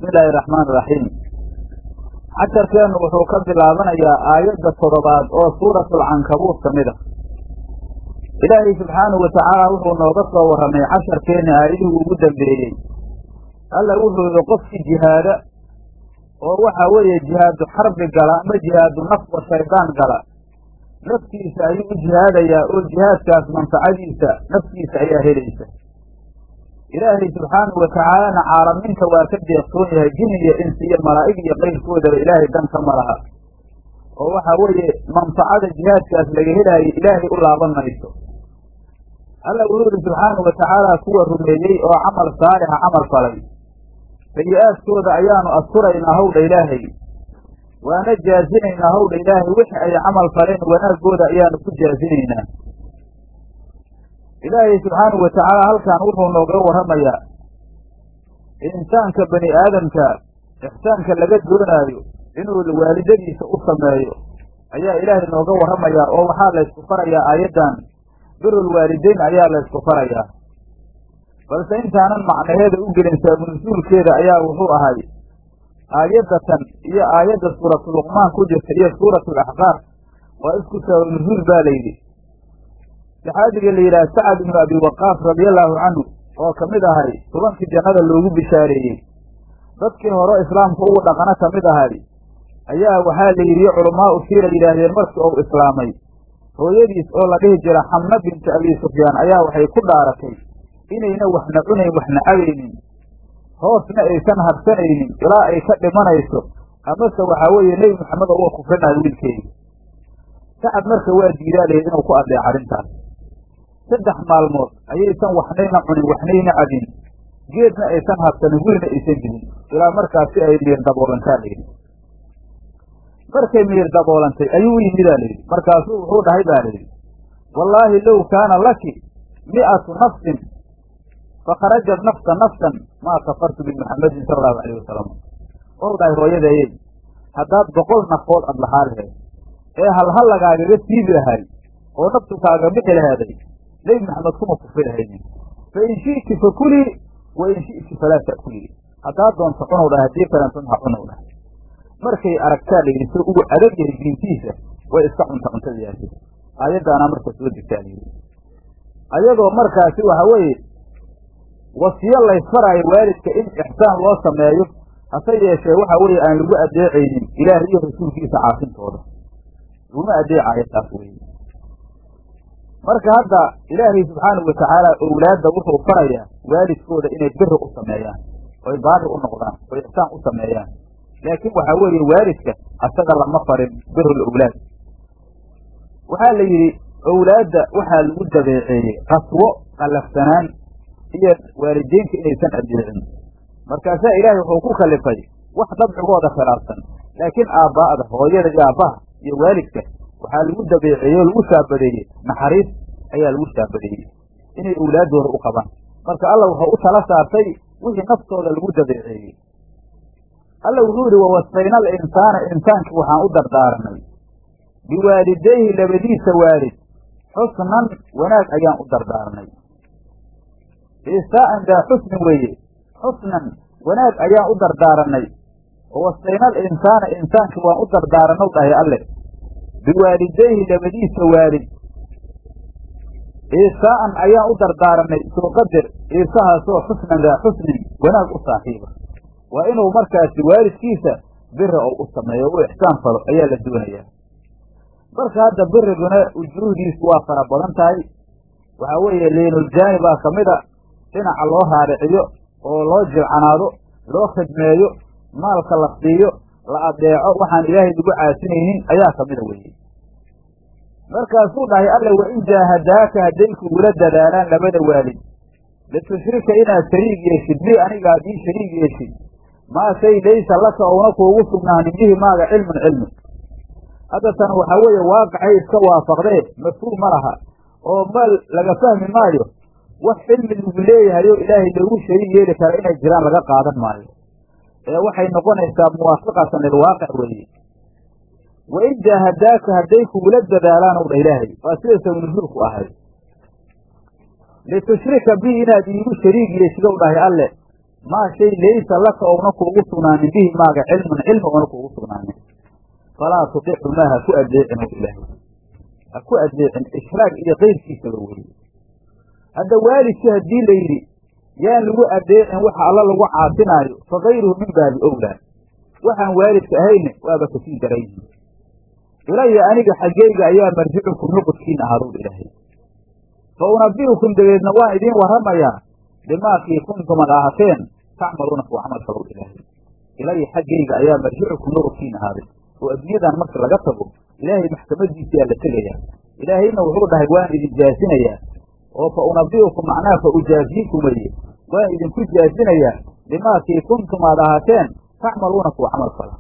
bismi illaahi araxmaan iraxiim casharkeennu wuxuu ka bilaabanayaa aayadda toddobaad oo suuratlcankabuut ka mid a ilaahay subxaanahu watacaala wuxuu nooga soo warramay casharkeenna aayadihii ugu dambeeyey alla wuxuu yihi qofkii jihaada oo waxa weeye jihaadu xarbi gala ama jihaadu nafwa shaydaan gala naftiisa ayuu u jihaadayaa oo jihaadkaas manfacadiisa naftiisa ayaa helaysa ilaahay subxaanahu watacaalana caalamiinta waa ka deeqsoon yahay jin iyo insi iyo malaa'ig iyo qayrkoodaba ilaahay dan ka malaha oo waxa weeye manfacada jihaadkaas laga helaayo ilaahay u laaban mayso alla wuxuu yihi subxaanahu watacaala kuwa rumeeyey oo camal saalixa camal falay sayi-aadkooda ayaanu asturaynaa howdha ilaahay waana jaazinaynaa howdha ilaahay wixii ay camal faleen wanaaggooda ayaanu ku jaazinaynaa ilaahay subxaanahu watacaala halkan wuxuu nooga warramayaa insaanka bani aadamka ixsaanka laga doonaayo inuu waalidadiisa u sameeyo ayaa ilaahay nooga warramayaa oo waxaa laysku farayaa aayaddan birul waalideyn ayaa laysku farayaa balse intaanan macnaheeda u gelin saabnusuulkeeda ayaa wuxuu ahay aayaddatan iyo aayadda suuratu luqmaan ku jirta iyo suuratu alaxqaaf waa isku saabnusuul baa layidhi saxaabiga la yidhaha sacad ibnu abi waqaas radiallahu canhu oo ka mid ahay tobankii jannada loogu bishaareeyey dadkii hore islaamka ugu dhaqano ka mid ahay ayaa waxaa la yidhi culamaa u siira yidhaahdeen markii uu islaamay hooyadiis oo la dhihi jira xamna bintu abi sufyaan ayaa waxay ku dhaaratay inayna waxna cunayn waxna cabaynin hoosna aysan habsanaynin ilaa ay ka dhimanayso amase waxaa weeye nebi maxamed uga kufrinayo wiilkeedi sacad marka waa diidaa layihi inuu ku addeeco arrintaas saddex maalmood ayaysan waxnayna cunin waxnayna cabin geedna aysan habsanin wiilna aysan dilin ilaa markaasi ay miir daboolantaa layidhi markay miir daboolantay ayuu u yimidaa layidhi markaasuu wuxuu dhahay baa layidhi wallaahi low kaana laki mi'atu nafsin fakharajat nafsa nafsan maa kafartu bimuxamadin sala allahu alayh wasalam ou dhahay hooyadeeyey haddaad boqol nafood ad lahaa laheed ee halhal lagaagaga siibi lahay oo naftu kaaga bixi laheeday nebi maxamed kuma kufri lahaynin fa in shi'ti fa kulii wa in shi'ti falaa ta'kulii haddaad doonto cunow dhahay haddii kalenton ha cunow dhahay markay aragtaa layidhi soo ugu adag yahay diintiisa way iska cunta cuntadayaasi aayaddaanaa marka soo degtaa layidhi ayadoo markaasi waxa weeye wasiyo laysfaraayo waalidka in ixsaan loo sameeyo hase yeeshee waxa weeye aan lagu adeecaynin ilaah iyo rasuulkiisa caasintooda laguma adeecayo taas weye marka hadda ilaahay subxaanahu watacaala owlaadda wuxuu farayaa waalidkooda inay biri u sameeyaan oy baari u noqdaan oy ixsaan u sameeyaan laakiin waxaa weeye waalidka asaga lama farin birul owlaad waxaa la yidhi owlaadda waxaa lagu dabeeceeyey qaswo qallafsanaan iyo waalideynka inaysan adeecin markaasaa ilaahay wuxuu ku kalifay wax dabcigooda khilaafsan laakiin aabbaa'da hooyada iyo aabbaha iyo waalidka waxaa lagu dabeeceeyey oo lagu shaabadeeyey naxariis ayaa lagu shaabadeeyey inay owlaaddooda u qabaan marka alla wuxuu u tala saartay wixii naftooda lagu dabeeceeyey alla wuxuu yidhi wawasayna al insaana insaankii waxaan u dardaaranay biwaalidayhi labadiisa waalid xusnan wanaag ayaan u dardaaranay isaa'an daa xusnin weeye xusnan wanaag ayaan u dardaaranay wawasayna al insaana insaankii waan u dardaaranow dhahay alle biwaalidayhi labadiisa waalid isaa'an ayaan u dardaaranay soo qadir iisahaasoo xusnan daa xusnin wanaag u saaxiiba waa inuu markaasi waalidkiisa biri ou u sameeyo u ixsaan falo ayaa la doonayaa marka hadda biriguna ujuuhdiisu waa fara badan tahay waxaa weeye liinuljaani baa ka mid a dhinaca loo raariciyo oo loo jilcanaado loo khidmeeyo maalka la siiyo la adeeco waxaan ilaahay lagu caasinaynin ayaa ka mida weeye markaasuu dhahay alle wa in jaahadaaka hadday kugula dadaalaan labada waalid litushrika inaad shariig yeeshid bi aniga haddii shariig yeeshid maa shay laysa laka ouna kuugu sugnaanin bihi maaga cilmun cilmi hadda tan waxaa weeye waaqicay iska waafaqdee mafhuum ma laha oo ma laga fahmi maayo wax cilmi lagu leeyahay oo ilaahay loogu shariig yeeli kara inay jiraan laga qaadan maayo ee waxay noqonaysaa muwaafiqatan lilwaaqic weeye wa in jaahadaaka hadday kugula dadaalaan ow dha ilaahay waa sida sawnusuulku ahay litushrika bi inaad iigu shariig yeeshidow dhahay alle maa shay laysa laka ouna kuugu sugnaanin bihi maaga cilmun cilmi oona kuugu sugnaanin falaa tudicu maa ha ku adeecin o ilaahay ha ku adeecin ishraag iyo keyrkiisaba weye hadda waalidkii haddii la yidhi yaan lagu adeecin waxa alla lagu caasinaayo fa kayruhu min baabi owlaa waxaan waalidka ahayne waaba kasii daran yihin ilaya aniga xaggeyga ayaa marjicukum nuqudkiin ahaadow ilaahay fa unabi'ukum dabeedna waan idiin warramayaa bimaakii kuntum ad ahateen tacmaluuna kuwa camal falow ilaahay ilaya xaggeyga ayaa marjicukum nuqudkiin ahaaday oo adduunyadan marka laga tago ilaahay maxkamadiisiyaa la tegayaa ilaahayna wuxuu dhahay waan idin jaasinayaa oo fa unabi'ukum macnaha fa ujaaziikum weye waan idinku jaasinayaa bimaakii kuntum aad ahaateen tacmaluuna kuwa camal fala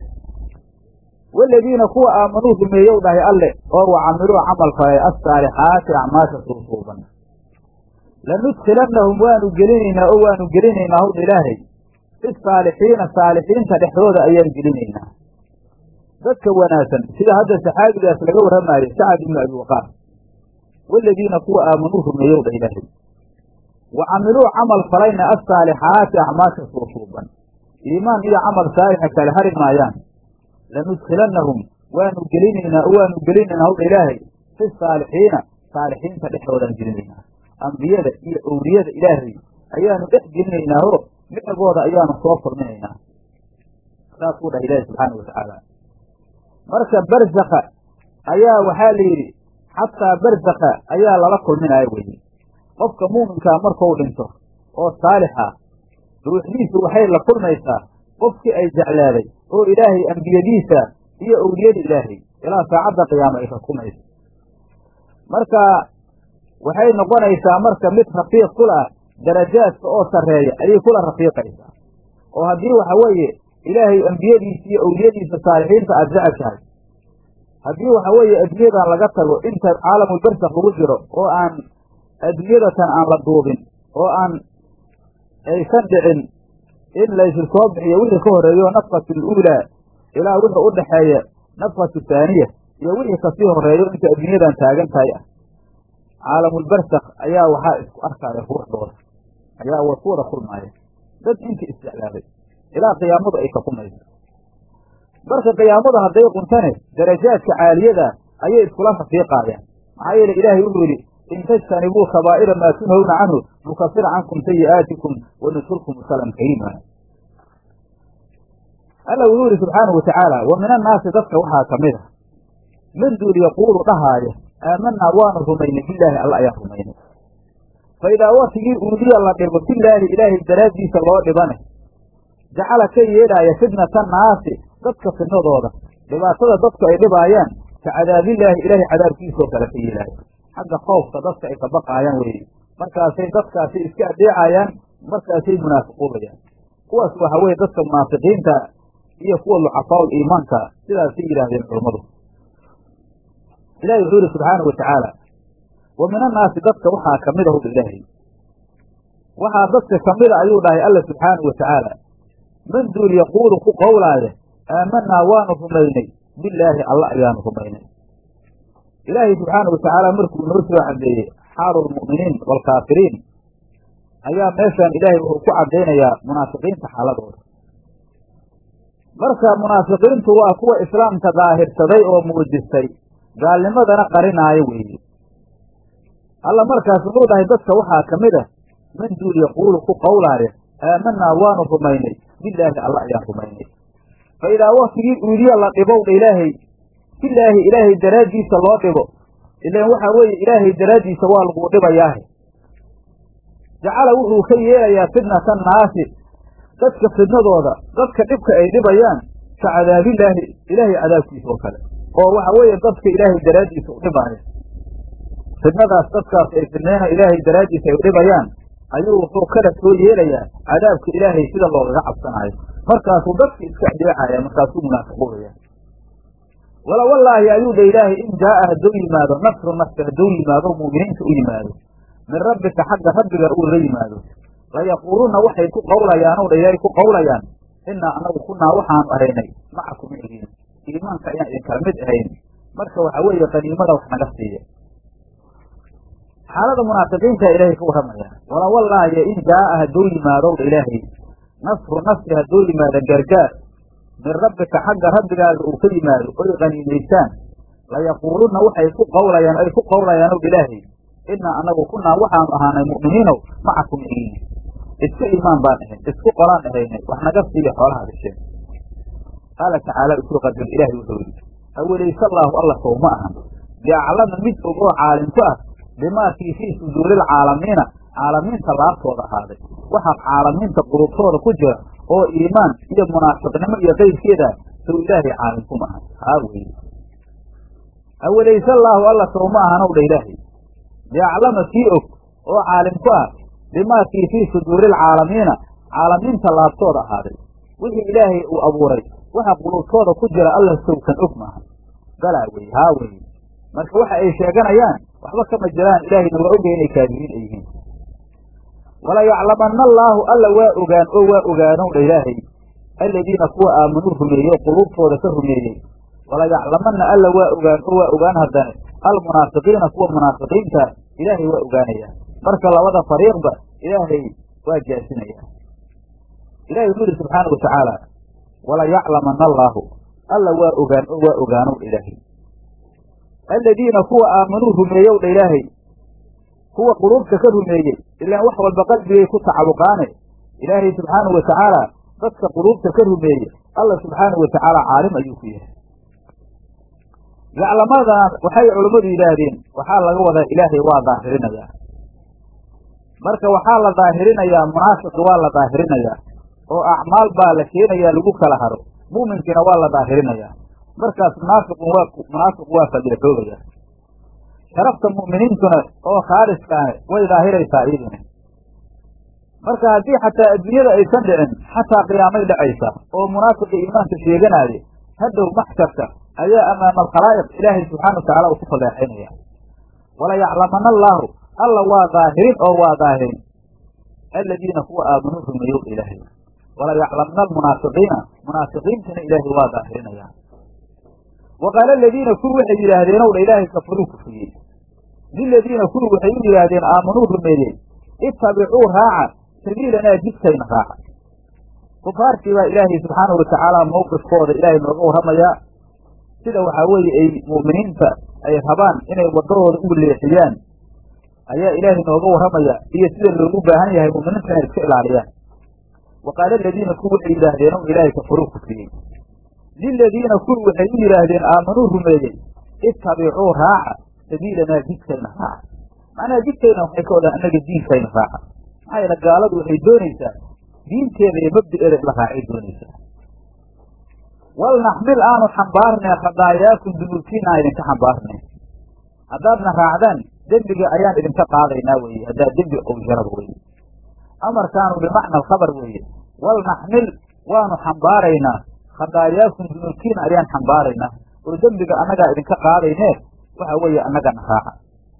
waladiina kuwa aamanuu rumeeyow dhahay alle oo wa camiluu camal falay assaalixaati acmaasha suusuuban lanudkilannahum waanu gelinaynaa oo waanu gelinaynaa howdha ilaahay fi saalixiina saalixiinta dhexdooda ayaan gelinaynaa dadka wanaagsan sida hadda saxaabigaas laga warramaayo sacad ibnu abi waqaas waladiina kuwa aamanuu rumeeyow dhah ilaahay wa camiluu camal falayna assaalixaati acmaasha suusuuban iimaan iyo camal saalixa kale hari maayaan lanudkilannahum waanu gelinaynaa oo waanu gelinaynaa howdha ilaahay fi saalixiina saalixiinta dhexdoodaan gelinaynaa ambiyada iyo owliyada ilaahay ayaanu dhex gelinaynaa oo micigooda ayaanu soo kulminaynaa saasuu dhahay ilaahi subxaana watacaala marka barzakha ayaa waxaa la yidhi xataa barzakha ayaa lala kulminaya weye qofka muuminkaa markuu dhinto oo saalixa ruuxdiisu waxay la kulmaysaa qofkii ay jeclaaday oo ilaahay ambiyadiisa iyo owliyada ilaahay ilaa saacadda qiyaama ay rakumayso marka waxay noqonaysaa marka mid rafiiq kula ah darajaadka oo sarreeya ayay kula rafiiqaysaa oo haddii waxa weeye ilaahay ambiyadiisa iyo owliyadiisa saalixiinta aada jecel tahay haddii waxa weeye adduunyadan laga tago inta caalamul barsak lagu jiro oo aan adduunyadatan aan la duubin oo aan aysan dhicin in laysu soo bixiyo wixii ka horreeyo nafkatu aluulaa ilaa wixii u dhaxeeya nafkatu thaaniya iyo wixii kasii horreeyo inta adduunyadan taagan tahay ah caalamulbarsak ayaa waxaa isku arkaya ruuxdooda ayaa wa ku wada kulmaaya dad intii isjeclaaday ilaa qiyaamadu ay kakumayso marka qiyaamada hadday quntane darajaadka caaliyada ayay iskula rafiiqaayaan maxaa yeele ilaahay wuxuu yidhi in tajtanibuu kabaa'ira maa tunhawna canhu nukafir cankum sayi'aatikum wanudkulkum musalan kariima alla wuxuu yidhi subxaanahu watacaala wa min annaasi dadka waxaa ka mid a man duul yaquulu dhahaaya aamanaa waanu rumaynay bilaahi alla ayaan rumaynay fa idaa watigii uudiya la dhibo bilaahi ilaahay daraaddiisa loo dhibane jacala ka yeedhaaya fitnata naasi dadka fidnadooda dhibaatada dadku ay dhibaayaan ka cadaabillaahi ilaahay cadaabkiisoo kale ka yeelaayo xagga khoofka dadka ay ka baqaayaan weeye markaasay dadkaasi iska adeecayaan markaasay munaafiquubayaan kuwaas waxa weeye dadka munaafiqiinta iyo kuwa lucafaa'ul iimaanka sidaasay yidhaahdeen culammadu ilahi wuxuu yihi subxaana wa tacaala wa min annaasi dadka waxaa kamid ahu ilaahay waxaa dadka kamida ayuu dhahay alla subxaana wa tacaala man duul yaquulu ku qowlaaya aamanaa waanu rumaynay bilaahi alla ayaanu rumaynay ilaahay subxaana wa tacaala markuu noo soo cadeeyey xaalu lmu'miniin waalkaafiriin ayaa meeshaan ilaahay wuxuu ku caddaynayaa munaafiqiinta xaaladooda marka munaafiqiintu waa kuwa islaamka daahirsaday oo muujistay gaalnimadana qarinaayo weeye alla markaas wuxuu dhahay dadka waxaa ka mid ah man duul yaquulu ku qowlaaya aamanaa waanu rumaynay bilaahi alla ayaan rumaynay fa idaa waktigii uudiya la dhibowdha ilaahay bilaahi ilaahay daraaddiisa loo dhibo ilaan waxaa weeye ilaahay daraaddiisa waa laguu dhibayaahe jacala wuxuu ka yeelayaa fitnata naasi dadka fidnadooda dadka dhibka ay dhibayaan ka cadaabillaahi ilaahay cadaabkiisa oo kale oo waxa weeye dadka ilaahay daraaddiisa u dhibaaya fidnadaas dadkaas ay fidnayna ilaahay daraaddiisa ay u dhibayaan ayuu wuxuu kala soo yeelayaa cadaabka ilaahay sida loogaga cabsanaayo markaasuu dadka iska adeecaya markaasuu munaafiquudaya wala wallaahi ayuu dha ilaahay in jaaa hadduu yimaado nasru nasri hadduu yimaado mu'miniinta u yimaado min rabbika xagga rabbiga uu la yimaado layaquuluna waxay ku qowlayaan o dha ilaahay ku qowlayaan inaa anagu kunaa waxaanu ahaynay macakum igiin iimaanka ayaan idinkala mid ahayn marka waxa weeye qaniimada wax naga siiya xaalada munaafiqiinta ilaahay ka warramaya wala wallaahi in jaa'a hadduu yimaadowdha ilaahay nasru nasri hadduu yimaado gargaar min rabbika xagga rabbigaaga uu ka yimaado oy qaniimaysaan layaquulunna waxay ku qawlayaan ay ku qawlayaan ow ilaahay inaa anagu kunaa waxaanu ahaanay mu'miniinow macakum igiin isku iimaan baan ahayn isku qolaan ahaynay wax naga siiya xoolaha gasheen qaala tacaala isuu qadar ilaahay wuxuu yidhi awalayse allaahu alla sow ma ahan biaclama mid og oo caalim ku ah bimaakii fii suduuril caalamiina caalamiinta laabtooda ahaaday waxaa caalamiinta qulubtooda ku jira oo iimaan iyo munaafiqnimo iyo qayrkeeda sow ilaahay caalim kuma ahan haa weye awalayse allaahu alla sow ma ahanow dha ilaahay biaclama kii og oo caalim ku ah bimaakii fii suduuril caalamiina caalamiinta laabtooda ahaaday wixii ilaahay uu abuuray waxa qulubtooda ku jira alla sowkan og maaha balaa weye haa weye marka waxa ay sheeganayaan waxba kama jiraan ilaahayna waa ogaya inay kaadiriin ay yihiin wala yaclamanna allaahu alla waa ogaan oo waa ogaanow dha ilaahay aladiina kuwa aamanuu rumeeyey quluubtooda ka rumeeyey wala yaclamanna alla waa ogaan oo waa ogaan haddane almunaafiqiina kuwa munaafiqiinta ilaahay waa ogaanayaa marka labada fariiqba ilaahay waa jaasinaya ilahay wuxuu yihi subxaana watacaala wala yaclamanna allaahu alla waa ogaan oo waa ogaanow dha ilaahay aladiina kuwa aamanuu rumeeyow dha ilaahay kuwa quluubta ka rumeeyey ilaan wax walba qalbigay ku tacaluqaane ilaahay subxaanahu watacaala dadka quluubta ka rumeeyey alla subxaanahu watacaala caalim ayuu ku yahay yaclamadan waxay culammadu yidhaahdeen waxaa laga wadaa ilaahay waa daahirinayaa marka waxaa la daahirinayaa munaafiqi waa la daahirinayaa oo acmaal baa la keenayaa lagu kala haro mu'minkiina waa la daahirinayaa markaas munaafiqun waa munaafiqu waa fadilxoogaya sharafta mu'miniintuna oo khaaliskaane way daahiraysaa iyaduna marka haddii xataa adduunyada aysan dhicin xataa qiyaamay dhacaysa oo munaafiqa iimaanka sheeganaaya hadhow maxsharka ayaa amaama alkhalaa'iq ilaahay subxaana watacala uu ku fadeexaynaya wala yaclamana allaahu alla waa daahirin oo waa daahirin aladiina kuwa aamanuu rumeeyow ilaahay wala yaclamna almunaafiqiina munaafiqiintana ilaahay waa daahirinaya wa qaala aladiina kuwi waxay yidhaahdeen ow dha ilaahay kafaruu kufriyey liladiina kuwi waxay u yidhaahdeen aamanuu rumeeyey ittabicuu raaca sabiilanaa jidkayna raaca kufaartii baa ilaahay subxaanahu watacaala mawqifkooda ilaahay nooga warramayaa sida waxaa weeye ay mu'miniinta ay rabaan inay waddadooda ugu leexiyaan ayaa ilaahay nooga warramaya iyo sida loogu baahan yahay mu'miniinta inay iska ilaaliyaan wa qaala aladiina kuwi waxay yidhaahdeen ow ilaahay kafaruu kufriyey liladiina kuwi waxay u yidhaahdeen aamanuu rumeeyey ittabicuu raaca sabiilanaa jidkayna raaca macnaha jidkayna waxay ka wadaan annaga diinkayna raaca maxaa yeele gaaladu waxay doonaysaa diinteeda iyo mabdi'eeda in la raacay doonaysaa walnaxmil aanu xambaarnay khadaayaakum dunuubtiina aan idinka xambaarnay haddaadna raacdaan dembiga ayaan idinka qaadaynaa weeye haddaad dembi owsharaba weye amarkaanu bimacna alkhabar weeye walnaxmil waanu xambaaraynaa khadaayaakum dunuubtiina ayaan xambaaraynaa oo dembiga annagaa idinka qaadaynee waxa weeye annagana raaca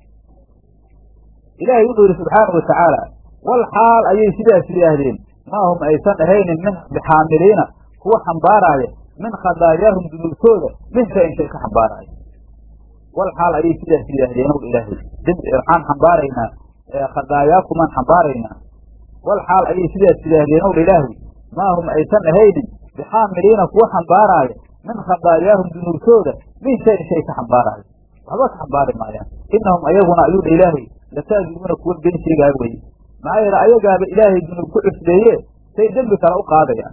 ilaahay wuxuu yidhi subxaana wa tacaala wal xaal ayay sidaas yidhaahdeen maa hum aysan ahaynin min bixaamiliina kuwa xambaaraaya min khadaayaahum dunuubtooda min shayin shay ka xambaaraaya wal xaal ayay sidaas yidhaahdeen ow ilaahay waxaan xambaaraynaa khadaayaakumaan xambaaraynaa wal xaal ayay sidaas yidhaahdeen ow ilaahay maa hum aysan ahaynin bixaamiliina kuwa xambaaraaya min khadaayaahum dunuubtooda min shayin shay ka xambaaraaya waxba ka xambaari maayaan inahum ayaguna ayuu dha ilaahay lakaadibuuna kuwa been sheegaaya weye maxaa yeele ayagaaba ilaahay dunuub ku cusbeeye say dembi kale u qaadayaan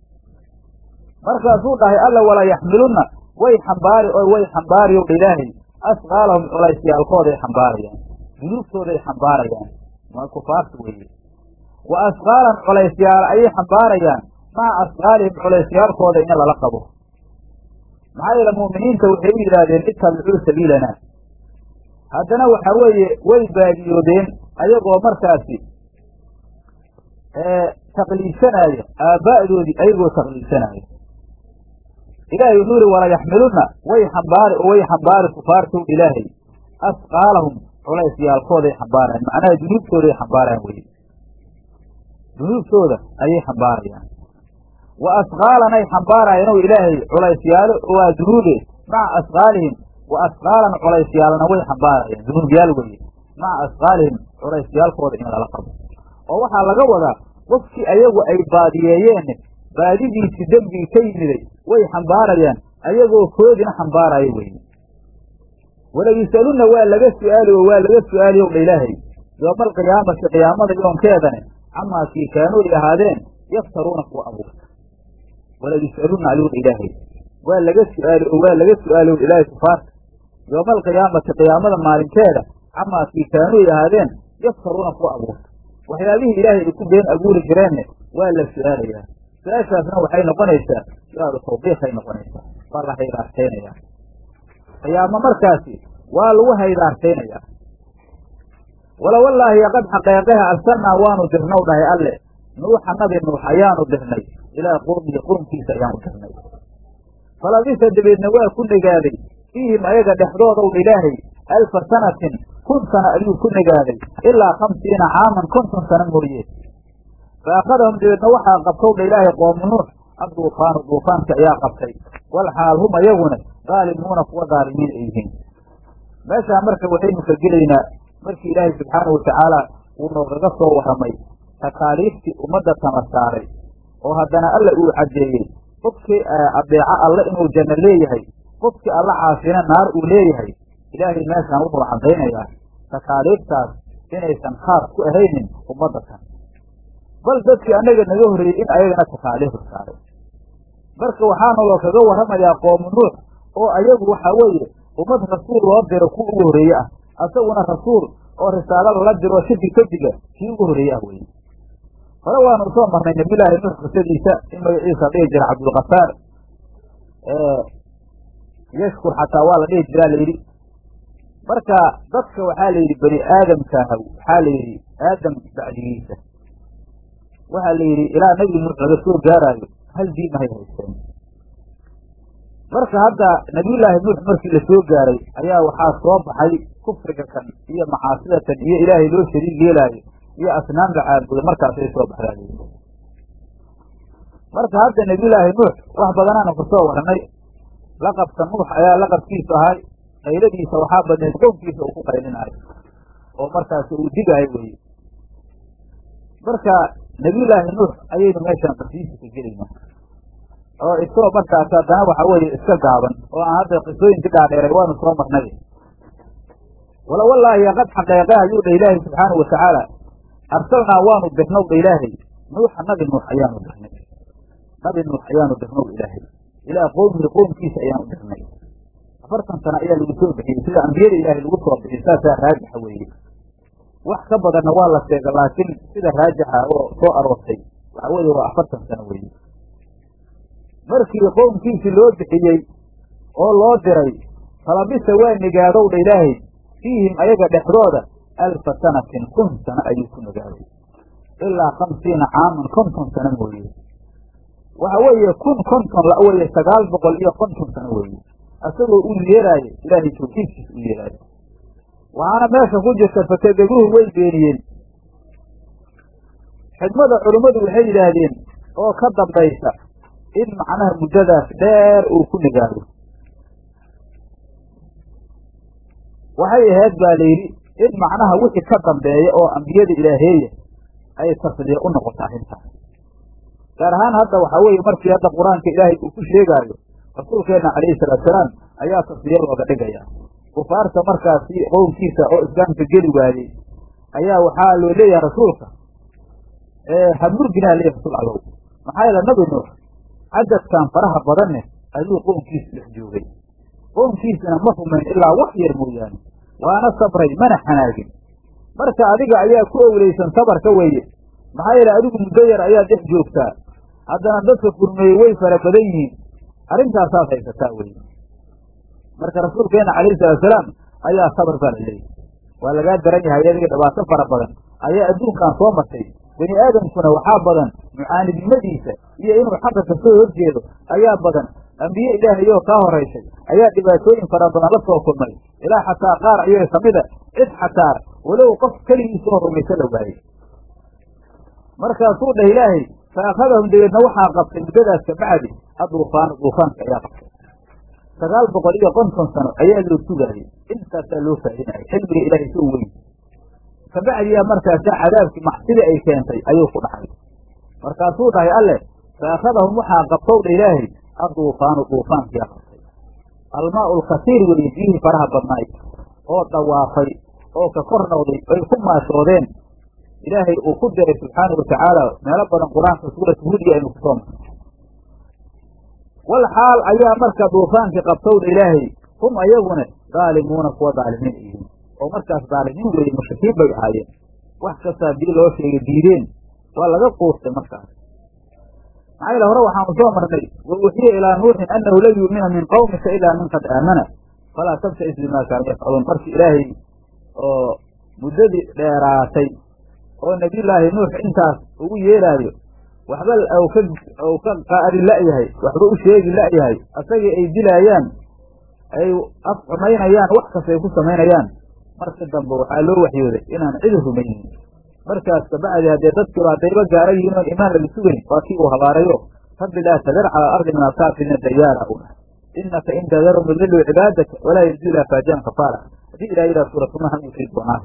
markaasuu dhahay alla wala yaxmilunna way xambaari oo way xambaari ow dha ilaahay asqaalahum culaysyaalkooday xambaarayaan dunuubtooday xambaarayaan waa kufaarta weeye wa asqaalan culaysyaal ayay xambaarayaan maca asqaalihim culaysyaalkooda in lala qabo maxaa yeele mu'miniinta waxay u yidhaahdeen ittabicuu sabiilana haddana waxa weeye way baadiyoodeen ayagoo markaasi taqliidsanaayo aaba'doodii ayagoo taqliidsanaayo ilaahay wuxuu yihi wala yaxmilunna way xambaari oo way xambaari kufaartow ilaahay asqaalahum culaysyaalkooday xambaarayaan macnaha dunuubtooday xambaarayaan weye dunuubtooda ayay xambaarayaan wa asqaalanay xambaarayaan ow ilaahay culaysyaalo waa dunuube maca asqaalihim wa asqaalan culaysyaalna way xambaarayaan dunuubyaal weye maca asqaalihim culaysyaalkooda in lala qabo oo waxaa laga wadaa qofkii ayagu ay baadiyeeyeen baadidiisii dembigii ka yimiday way xambaarayaan ayagoo koodina xambaaraya weye wala yus'alunna waa laga su'aali oo waa laga su'aali ow dha ilaahay yooma alqiyaamati qiyaamada yoonkeedane camaa kii kaanuu ay ahaadeen yaftaruuna kuwa abuurta wala yus'alunna ayuu dha ilaahay waa laga su'aali oo waa laga su'aali ow ilaahay kufaarta yooma alqiyaamati qiyaamada maalinteeda camaa kii kaanuu ay ahaadeen yaftaruuna kuwa abuurta waxyaabihii ilaahay ay ku been abuuri jireenne waa la su'aalayaa su-aashaasna waxay noqonaysaa su-aalu tawbiiqay noqonaysaa waa la haydaartaynayaa qiyaamo markaasi waa lagu haydaartaynayaa wala wallaahi qad xaqeeqeha arsalnaa waanu dirnaw dhahay alle nuuxa nabi nuux ayaanu dirnay ilaa qowmihi qurunkiisa ayaanu dirnay falabisa dabeedna waa ku negaaday fiihim ayaga dhexdoodaw ilaahay alfa sanatin kun sana ayuu ku negaaday ilaa khamsiina caaman konton sano mooye fa akhadahum dabeedna waxaa qabtow dha ilaahay qoomu nuux adduufaanu duufaanka ayaa qabtay wal xaal hum ayaguna daalimuuna kuwa daalimiin ay yihiin meeshaa marka waxaynu ka gelaynaa markii ilaahay subxaanahu watacaala uu noogaga soo warramay takaaliiftii ummadda tama saaray oo haddana alla uu caddeeyey qofkii adeeco alle inuu janno leeyahay qofkii alla caasina naar uu leeyahay ilaahay meeshaan wuxuu caddaynayaa takaaliiftaas inaysan khaas ku ahaynin ummadda tan bal dadkii annaga naga horreeyey in ayagana takaaliifu saaray marka waxaana loo kaga warramayaa qoomu nuux oo ayagu waxaa weeye ummad rasuul loo diro kuwa ugu horreeye ah asaguna rasuul oo risaalada la diro shirki kadiga kii ugu horreeye ah weye hore waanu soo marnay nabiyullaahi nuux qisadiisa in magaciisa dhihi jira cabdulkafaar yashkur xataa waa la dhihi jiraa layidhi marka dadka waxaa la yidhi bani aadamkaaha waxaa la yidhi aadam bacdigiisa waxaa la yidhi ilaa nebi nuux laga soo gaaraayo hal diin ahay haysteen marka hadda nabiyullaahi nuux markii la soo gaaray ayaa waxaa soo baxay kufriga kan iyo macaasidatan iyo ilaahay loo shariig yeelaayo iyo asnaam la caabudo markaasay soo baxdaaye marka hadda nabiyullaahi nuux wax badanaanu ku soo warnay laqabka nuux ayaa laqabkiisu ahay qayladiisa waxaa badneed qownkiisa uu ku qaylinayo oo markaasi uu digaayo weye marka nabiyullaahi nuux ayaynu meeshaan qasiisa ka gelaynaa oo isagoo markaas haddana waxa weeye iska gaaban oo aan hadda qisooyinka dhaadheeray waanu soo marnay wala wallaahi qad xaqeeqe ayuu dha ilaahay subxaanahu watacaala arsalnaa waanu dirnow dha ilaahay nuuxa nabi nuux ayaanu dirnay nabi nuux ayaanu dirnow ilaahay ilaa qowmihi qowmkiisa ayaanu dirnay afartan sano ayaa lagu soo bixiyey sida ambiyada ilaahay lagu soo bixiyey saasaa raajixa weeye wax ka badanna waa la sheega laakiin sida raajixa oo soo aroortay waxa weeye waa afartan sano weeye markii qowmkiisii loo bixiyey oo loo diray falabisa waa nigaadow dha ilaahay fiihim ayaga dhexdooda alfa sanatin kun sano ayuu ku nigaaday ilaa khamsiina caaman konton sano mooye waxa weeye kun konton la weye sagaal boqol iyo konton sano weeye isagoo u yeeraayo ilaahay tawxiidkiisa u yeeraayo waxaana meesha ku jirta fakadabuuhu way beeniyeen xikmada culummadu waxay yidhaahdeen oo ka dambaysa in macnaha muddadaas dheer uu ku nigaado waxay ahayd baa layidhi in macnaha wixii ka dambeeya oo ambiyada ilaaheeya ay tasliya u noqoto arrintaas gaar ahaan hadda waxaa weeye markii hadda qur-aanka ilaahay uu ku sheegaayo rasuulkeenna calayhi salaatusalaam ayaa tasliya looga dhigaya kufaarta markaasi qowmkiisa oo islaamka geli waayey ayaa waxaa loo leeyahay rasuulka hamurginaa leeyahy rasuul allow maxaa yeele nabi nuux cadadkan faraha badanne ayuu qownkiisa dhex joogay qownkiisana ma rumayn ilaa wax yar mooyaane waana sabray mana xanaagin marka adiga ayaa ku owleysan sabarka weeye maxaa yeele adigu muddo yar ayaa dhex joogtaa haddana dadka kurmeeyey way fara badan yihiin arrintaasaad haysataa weye marka rasuulkeena calayhi salaatusalaam ayaa sabar baa la leeyahy waa lagaa daran yahay adiga dhibaato fara badan ayaa adduunkan soo martay bani aadamkuna waxaa badan mucaanidnimadiisa iyo inuu xaqa kasoo horjeedo ayaa badan ambiye ilaahayoo kaa horaysay ayaa dhibaatooyin fara badan la soo kulmay ilaa xataa qaar ayaga kamida cid xataa walow qof keligiisoo rumaysa la waayey markaasuu dhah ilaahay fa akhadahum dabeedna waxaa qabtay muddadaas kabacdi aduufaan duufaanka ayaa qabtay sagaal boqol iyo konton sano ayaa loo sugaayey intaasaa loo faa'idinayay xilmiga ilaahay soo weyn kabacdiyaa markaasa cadaabkii macsida ay keentay ayuu ku dhacay markaasuu dhahay alleh faakhadahum waxaa qabtowdha ilaahay adduufaanu duufaankiyaa qabtay almaa'u lkasiir weeye biyihii faraha badnaay oo dawaafay oo ka kor noqday ay ku maashoodeen ilaahay uu ku diray subxaana watacaala meelo badan qur-aanka suurat hudiya aynu kusoo marnay wal xaal ayaa marka duufaankii qabtowdha ilaahay hum ayaguna daalimuuna kuwa daalimiin yihiin oo markaas daalimiin weeye mushrikiin bay ahaayeen wax kastaa dii loo sheegay diideen waa laga quustay markaas maxaa yale hore waxaanu soo marnay wa uuxiya ilaa nuuxin annahu lan yu'mina min qawmika ilaa min qad aamana falaa tabta'is bimaa kaanu yafcaluun markii ilaahay oo muddadii dheeraatay oo nebiyullaahi nuux intaas ugu yeeraayo waxba ou ka ou ka qaari la'yahay waxba u sheegi la'yahay asagii ay dilaayaan ay af xumaynayaan wax kasta ay ku samaynayaan markii dambe waxaa loo waxyooday inaan cidi rumaynin markaas kabacdi haddee dadkiiba haddayba gaara yihiin oon imaan laga sugayn waa kii uu habaarayo rabbi laa tadar cala alardi min alkaafiriina dayaara u dhahay inaka in tadarum yudiluu cibaadaka walaa yajdu ilaa faajiran kafaara haddii ilaha yidhaha suuratuma han usii doonaa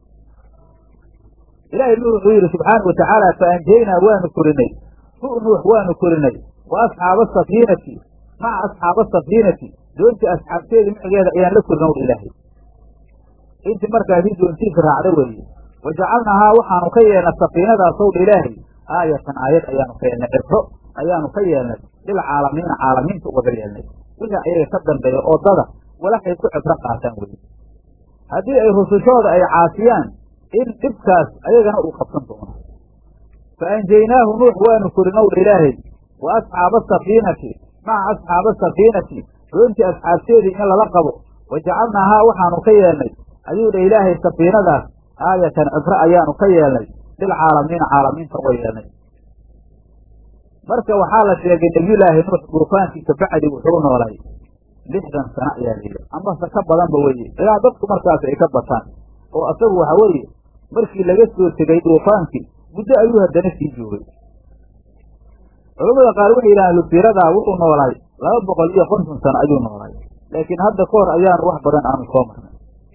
ilaahay nuux wuxuu yidhi subxaana watacaala fa anjaynaa waanu korinay hu nuux waanu korinay wa asxaaba asafiinati maca asxaaba asafiinati doontii asxaabteeda micigeeda ayaan la korin owdha ilaahay intii markaasi doontiisa raacda weeye wa jacalnaahaa waxaanu ka yeelnay safiinadaas owdha ilaahay aayatan aayad ayaanu ka yeelnay cibro ayaanu ka yeelnay lilcaalamiina caalamiinta ugaga yeelnay wixii ayaga ka dambeeya oo dada walaxay ku cibro qaataan weye haddii ay rusushooda ay caasiyaan in dhibkaas ayagana uu qabsan doono fa anjaynaahu nuux waanu korinowdha ilaahay wa asxaaba asafiinati maca asxaaba asafiinati doontii asxaabteedii in lala qabo wa jacalnaahaa waxaanu ka yeelnay ayuu dha ilaahay safiinadaas aayatan cibro ayaanu ka yeelnay lilcaalamiina caalamiinta uga yeelnay marka waxaa la sheegay nebiyullaahi nuux duufaankii kabacdi wuxuu noolay lixdan sano ayaa layidhi amase ka badanba weye ilaa dadku markaas ay ka bataan oo asagu waxa weeye markii laga soo tegay duufaankii muddo ayuu haddana sii joogay culamada qaar waxay yidhahaan lusiiradaa wuxuu noolaay laba boqol iyo konton sano ayuu noolaay laakiin hadda ka hor ayaanu wax badan aanu soo marnay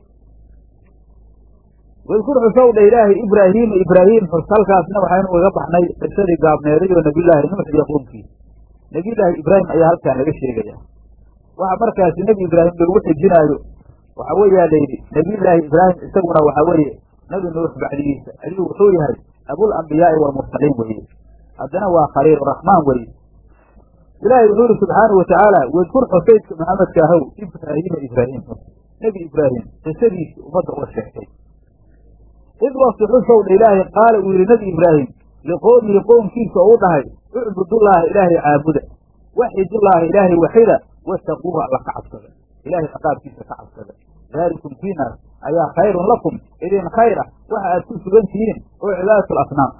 wadkur xusowdha ilaahay ibraahiima ibraahim xus halkaasna waxaynu ugaga baxnay qisadii gaabneeday oo nebiyullaahi nuux iyo qoomkiisa nebiyullaahi ibraahim ayaa halkaan laga sheegaya waxa markaasi nebi ibraahim loogu xijinaayo waxa weeyaa layidhi nebiyullaahi ibraahim isaguna waxa weeye nebi nuux bacdigiisa ayuu wuxuu yahay abul ambiyaa'i waalmursaliin weeye haddana waa khaliiluraxmaan weeye ilaahay wuxuu yihi subxaana watacaala wadkur xusaydka maxamedka ahow ibraahiima ibraahim nebi ibraahim qisadiisii ummadda uga sheegtay id wakti xusowdha ilaahay qaala uu yidhi nebi ibraahim liqowmihi qoomkiisa oo u dhahay ucbudullaaha ilaahay caabuda waxidullaaha ilaahay waxida wattaquuhu alla ka cabsada ilahay ciqaabkiisa ka cabsada daalikum kiinaas ayaa khayrun lakum idin khayr ah waxa aad ku sugan tihiin oo cibaadatu lasnaam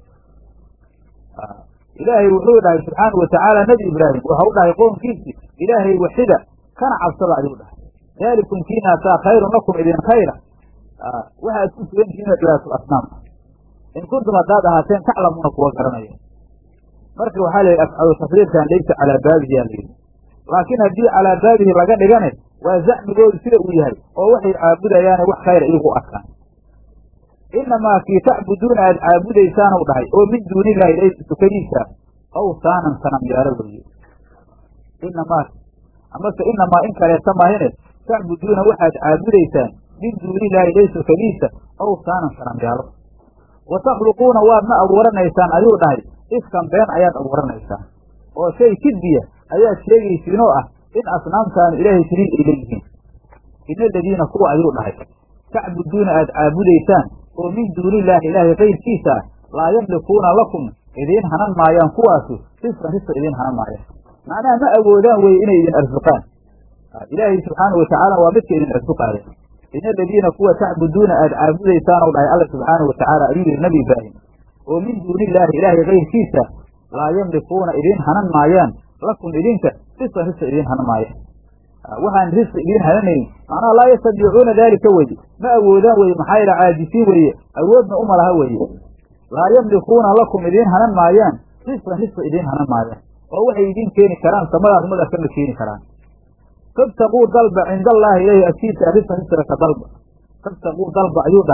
ilaahay wuxuu dhahay subxaanau watacaala nebi ibraahim waxau dhahay qoomkiisi ilaahay waxida kana cabsada ayuu dhahay daalikum kiinaasaa khayrun lakum idin khayra waxa aad ku sugan tihiin oo cibaadatu lasnaam in kuntum haddaad ahaateen taclamuuna kuwa garanaya marka waxaa la yidhi afcalu tafriirkan laysa calaa baabihi yaa layidhi laakiin haddii calaa baabihi laga dhigane waa zacmigoodu sida uu yahay oo waxay caabudayaane wax khayra iyagu arkaan inamaa kii tacbuduuna aad caabudaysaanu dhahay oo min duunillahi ilaysa tukadiisa awsaanan sanamyaalo weeye inamaa amase inamaa in kaleeta maahine tacbuduuna waxaad caabudaysaan min duunillahi ilaysa tukadiisa awsaanan sanamyaalo wa takhluquuna waadna abuuranaysaan ayuu dhahay iskan been ayaad abuuranaysaan oo shay kidbiya ayaad sheegaysiin oo ah in asnaamtaanu ilaahay shariik ay leeyihiin ina aladiina kuwa ayuu dhahay tacbuduuna aad caabudaysaan oo min duunillaahi ilaahay kayrkiisa ah laa yamlikuuna lakum idiin hanan maayaan kuwaasu risqan risqa idiin hanan maayaan macnaha ma awoodaan weye inay idin arsuqaan ilaahay subxaanau watacaala waa midka idin arsuqaaya ina aladiina kuwa tacbuduuna aad caabudaysaanoo dhahay alla subxaanau watacaala ayuu yihi nabi ibraahim oo min duunillaahi ilaahay kayrkiisa laa yamlikuuna idiin hanan maayaan lakum idinka risqan risqa idiin hanan maayaan waxaan risqi idiin hananayn macnaha laa yastadiicuuna daalika weye ma awoodaan weye maxaa yaele caajisiin weeye awoodna uma laha weeye laa yamlikuuna lakum idiin hanan maayaan risqan risqa idiin hanan maayaan oo waxay idiin keeni karaan samadaas madaas kama keeni karaan fabtaquu dalba cinda allaahi ilahi agtiisa risqan risqa ka dalba fabtaquu dalba ayuu dhahay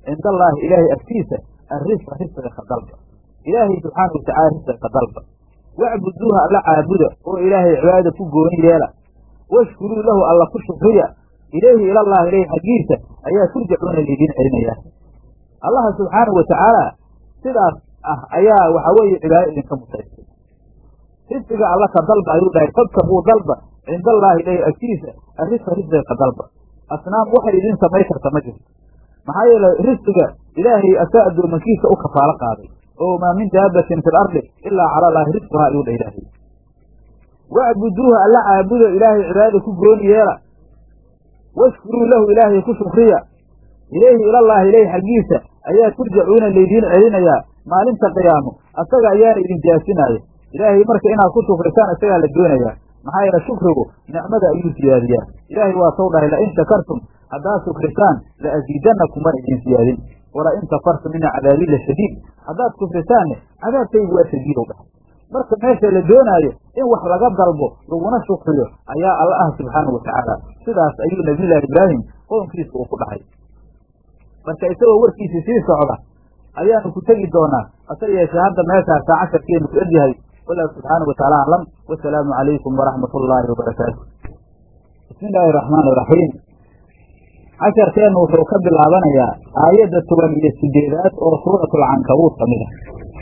cinda allaahi ilaahay agtiisa arrisqa risqiga ka dalba ilaahay subxaana watacala risqiga ka dalba wacbuduuha alla caabuda oo ilaahay cibaadada ku gooni yeela washkuruu lahu alla ku shukriya ilayhi ilallahi ilayhi xaggiisa ayaa turjacuuna laydiin celinayaa allaha subxaanahu watacaala sidaas ah ayaa waxa weeye cibaado idinka mutaystay risqiga alla ka dalba ayuu dhahay fabtaquu dalba cinda allaahi ilayhi agtiisa arrisqa risqiga ka dalba asnaam waxay idin samay karta ma jirto maxaa yeele risqiga ilaahay asaa addoomankiisa u kafaalo qaaday oo maa min daabatin fi lardi ilaa cala allaahi risquhaa ayuu dha ilaahay wacbuduuha alla caabuda ilaahay cibaadada ku gooni yeela washkuruu lahu ilaahay ku shukriya ilayhi ilallaahi ilayhi xaggiisa ayaa turjacuuna laydiin celinayaa maalinta qiyaamo asaga ayaana idin jaasinaayo ilaahay marka inaad ku shukrisaan isagaa la doonayaa maxaa yeele shukrigu nicmada ayuu siyaadiyaa ilaahay waa sow dhahay lain shakartum haddaad shukrisaan la asiidannakum waan idin siyaadin wala in kafartum ina cadaabii la shadiid haddaad kufrisaanne cadaabkaygu waa shadiidow dhahay marka meesha la doonaayo in wax laga dalbo laguna shukriyo ayaa alla ah subxaanau watacaala sidaas ayuu nabiyullaahi ibraahim qoonkiisa uu ku dhahay marka isagoo warkiisii sii socda ayaanu ku tegi doonaa hase yeeshee hadda meeshaasaa casharkeenu ku egyahay wallahu subxaana wataala aclam wasalaamu calaykum waraxmat ullaahi wabarakaatu bismi illaahi araxmaan iraxiim casharkeennu wuxuu ka bilaabanayaa aayadda toban iyo sideedaad oo suuratulcankabuud ka mid ah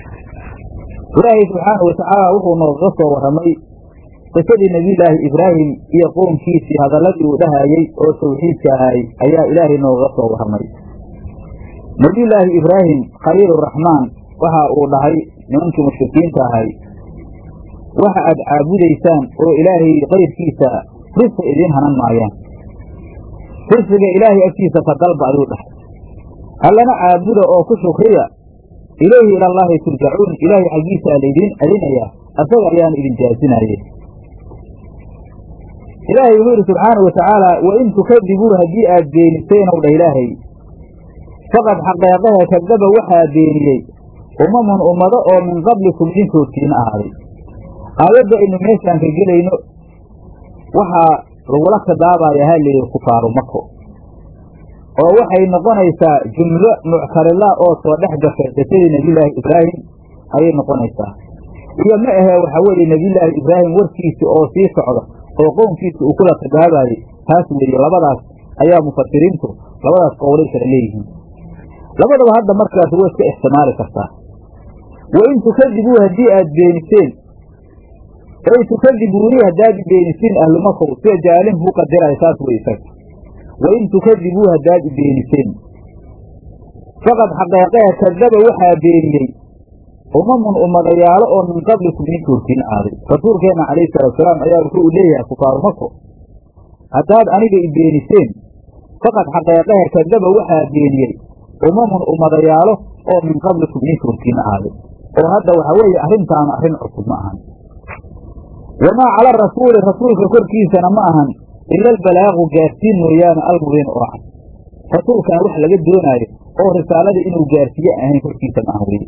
ilaahay subxaana watacaala wuxuu noogaga soo warramay qisadii nebiyullaahi ibraahim iyo qownkiisii hadalladii uu dhahayey oo tawxiidka ahaay ayaa ilaahay noogaga soo warramay nebiyullaahi ibraahim khaliiluraxmaan waxa uu dhahay nimankii mushrikiinta ahay waxa aad caabudaysaan oo ilaahay kayrkiisa risqi idiin hanan maayaan risqiga ilaahay agtiisa ka dalba ayuu dhahay allana caabuda oo ku shukriya ilayhi ilallaahi turjacuun ilaahay xaggiisaa laydiin celinayaa asaga ayaana idin jaasinaaye ilaahay wuxuu yidhi subxaana wa tacaala wain tukadibuu haddii aad beeniseenow dha ilaahay faqad xaqeeqahe kadaba waxaa beeniyey umamun ummado oo min qablikum idinkoodkiina ahaaday aayadda aynu meeshaan ka gelayno waxaa lagula khidaabaaya ha layidhi kufaaru mako oo waxay noqonaysaa jumlo muctarila oo soo dhex gashay qisadii nebiyullaahi ibraahim ayay noqonaysaa iyo ma ahee waxaa weeye nebiyullaahi ibraahim warkiisi oo sii socda oo qownkiisa uu kula khidaabaayey taas weeye labadaas ayaa mufasiriintu labadaas qowlay kala leeyihiin labadaba hadda markaas way iska ixtimaali kartaa wain tukadibuu haddii aad beeniseen ay tukadibuuni haddaad beenisiin ahlumakow sida jaalin buu qadiraya saas wey isaga wain tukadibuu haddaad beeniseen faqad xaqeeqee kadaba waxaa beeniyey umamun ummadayaalo oo min qablikum idinka hortiin aaday rasuulkeenna calayhi salaatusalaam ayaa wuxuu u leeyahay kufaaru mako haddaad aniga i beeniseen faqad xaqeeqehe kadaba waxaa beeniyey umamun ummadayaalo oo min qablikum idinka hortiin aaday oo hadda waxaa weeye arrintaanu arrin cusub ma ahan wamaa cala rasuuli rasuulka korkiisana ma ahan ila albalaagu gaarsiin mooyaane almubiin oo cad rasuulkana wax laga doonaayo oo risaalada inuu gaarsiiye ahayn korkiisa ma ahan weye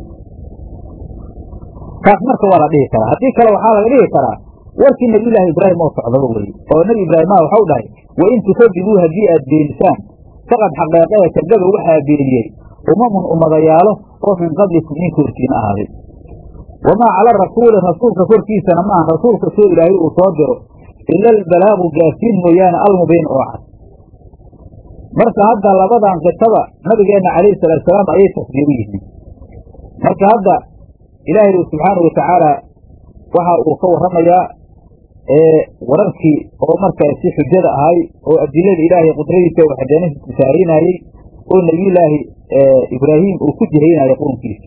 taas marka waa la dhihi karaa haddii kale waxaa laga dhihi karaa warkii nebiyullaahi ibraahim oo socdaba weye oo nebi ibraahimaha waxau dhahay wain tukadibuu haddii aad beenisaan faqad xaqeeqehe kadaba waxaa beeniyey umamun ummadayaalo oo min qablikum idinka hortiin ahaaday wamaa cala rasuuli rasuulka korkiisana maaha rasuulka soo ilaahay uu soo diro ila albalaagu gaarsiin mooyaane almubiin oo cad marka hadda labadan qisaba nabigeenna calayhi salaatusalaam ayay tasdiiru yihiin marka hadda ilaahay subxaanau watacaala waxa uu ka warramayaa wararkii oo markaasi xujada ahay oo adilada ilaahay qudradiisa waxdaanisa tusaarinaayey oo nebiyullaahi ibraahim uu ku jihaynaya qownkiisa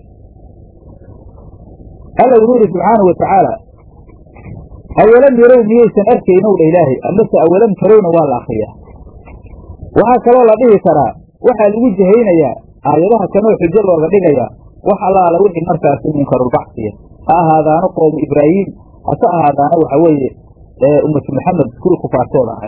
alla wuxuu yidhi subxaanau watacaala awalam yarow miyaysan arkaynow dha ilaahay amase awalam tarowna waa la akriyaa waxaa kaloo la dhihi karaa waxaa lagu jihaynayaa aayadaha kanoo xujo looga dhigayaa wax allaala wixii markaasi munkarulbacsiya ha ahaadaano qoomu ibraahiim hase ahaadaano waxa weeye ummatu maxamed kuwii kufaartooda ahay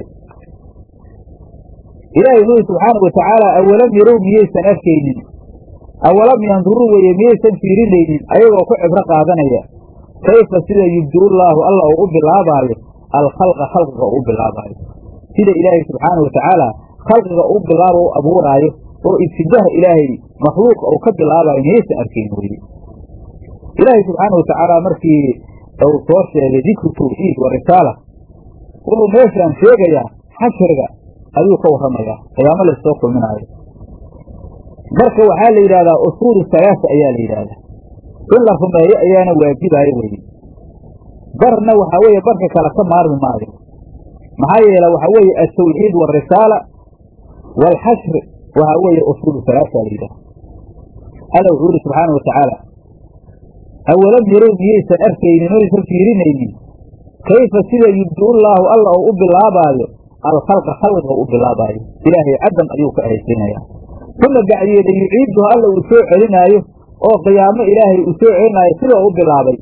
ilaahay wuxuu yidhi subxaanau watacaala awalam yarow miyaysan arkaynin awalam yanduruu weye miyaysan fiirinaynin ayagoo ku cibro qaadanaya kayfa sida yubdiullaahu alla uu u bilaabaayo alkhalqa khalqiga uu u bilaabaayo sida ilaahay subxaana wa tacaala khalqiga u bilaabo u abuuraayo oo ibtidaha ilaahay makhluuq uu ka bilaabayo miyaysan arkayn weye ilaahay subxaana watacaala markii uu soo sheegay dikru tawxiid wa risaala wuxuu meeshaan sheegayaa xashriga ayuu ka warramayaa qiyaamo laysoo kulminaayo marka waxaa la yidhahdaa usuulu salaasa ayaa la yidhaahdaa in la rumeeyo ayaana waajibaayo weye barna waxaa weeye barka kale ka maarmi maayo maxaa yeele waxaa weeye altawxiid waalrisaala waalxashri waxaa weeye usuulu salaasa la yidhahda alla wuxuu yidhi subxaana wa tacaala awalam yarow miyaysan arkaynin oysan fiirinaynin kayfa sida yubdiullaahu alla oo u bilaabaayo alkhalqa khalqiga u bilaabaayo ilaahay caddan ayuu ka ahaysiinayaa uma bacdiyeeda yuciiduhu alla uu soo celinaayo oo qiyaamo ilaahay uu soo celinaayo sida u bilaabay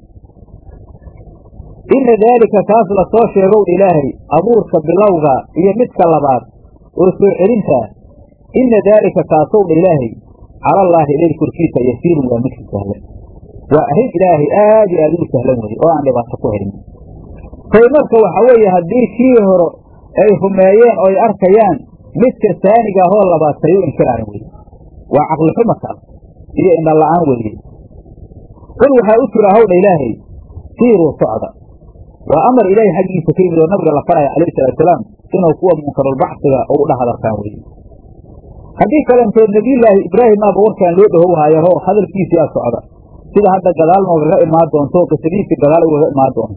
inna daalika kaas la soo sheegow ilaahay abuurka bilowga iyo midka labaad oo soo celintaa inna daalika kaasowdha ilaahay calallaahi ilay korkiisa yasiirun waa midka sahlan waa arrin ilaahay aad iyo aad ugu sahlan weye oo aan dhibaato ku helin tay marka waxaa weeye haddii kii hore ay rumeeyeen oo ay arkayaan midka saaniga ahoo labaad say u inkiraayan weye waa caqlixuma taas iyo indhala-aan weeye qul waxaa u jira hawdha ilaahay siiruu socda waa amar ilaahay xaggiisa ka yimid oo nabiga la faraya calayhi salaatusalaam inuu kuwa munkarulbacsiga u dha hadalkaan weye haddii kalentood nebiyullaahi ibraahimmaaba warkaan loo dhahowhaayaho hadalkiisiyaa socda sida hadda gadaal noogaga imaan doonto qisadiisii gadaal ugaga imaan doonto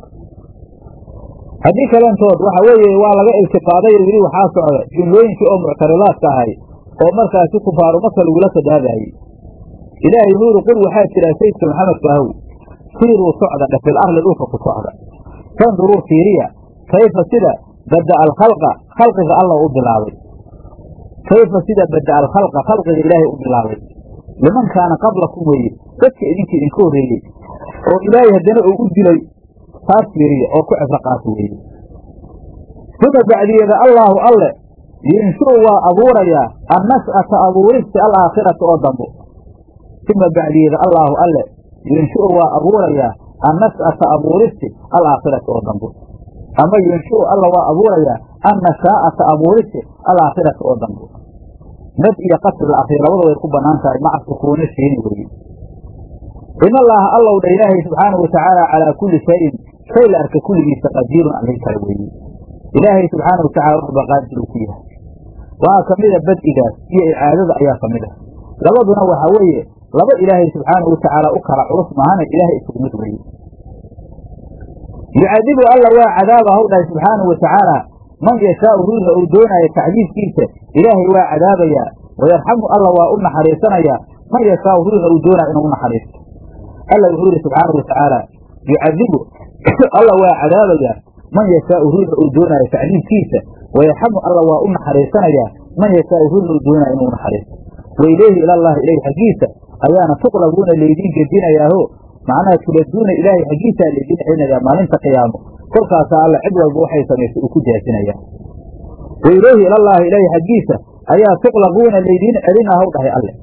haddii kalentood waxa weeye waa laga iltifaaday oo yidhi waxaa socda jumlooyinkii oo muctaridaadka ahay oo markaasi kufaaru maka lagula sadaabaayey ilaahay nuuri qul waxaa jira sayidka maxamedka ahow siiruu socda dhe fil arli dhulka ku socda fanduruu fiiriya kayfa sida bada'a alkhalqa khalqiga alla u bilaabay kayfa sida bada'a alkhalqa khalqiga ilaahay u bilaabay liman kaana qablakum weeye dadka idinka idinka horreeyey oo ilaahay haddana uu u dilay taas fiiriya oo ku cibro qaato weeye uma bacdiyeeda allaahu alle yinshuu waa abuurayaa annash'ata abuuristi alaakhirata oo dambo uma bacdiyeeda allaahu alle yinshuu waa abuurayaa annash'ata abuuristi alaakhirata oo dambo ama yinshuu alla waa abuurayaa annashaa'ata abuuristi alaakhirata oo dambo nad iyo qasri la akriyo labada way ku bannaan tahay maca sukuuni shiini weeye in allaaha allow dha ilaahay subxaanahu watacaala calaa kulli shayin shay la arka kulligiisa qadiirun allin kale weeye ilaahay subxaana watacala waxba qaadir uu ku yahay waxaa ka mida bad'igaas iyo icaadada ayaa ka mid ah labaduna waxaa weeye laba ilaahay subxaanahu watacaala u kala culus maahana ilaahay isugu mid weeye yucadibu alla waa cadaaba haw dhahay subxaanahu watacaala man yashaau ruuxa uu doonaayo tacdiibkiisa ilaahay waa cadaabayaa wayarxamu alla waa u naxariisanayaa man yashaau ruuxa uu doonaayo inuu u naxariisto alla wuxuu yihi subxaanahu watacaala yucadibu alla waa cadaabayaa man yashaau ruuxa uu doonaayo tacdiibkiisa wayarxamu alla waa u naxariisanayaa man yashaau ruuxa uu doonaayo inuu naxariisto wailayhi ilallahi ilayhi xaggiisa ayaana tuqlabuuna laydiin gedinayaaho macnaha tuladuuna ilaahay xaggiisaa laydiin celinayaa maalinta qiyaamo kolkaasaa alla cid walba waxay samaysay uu ku jaasinayaa wailayhi ilallaahi ilaahi xaggiisa ayaa tuqlabuuna laydiin celina haw dhahay alle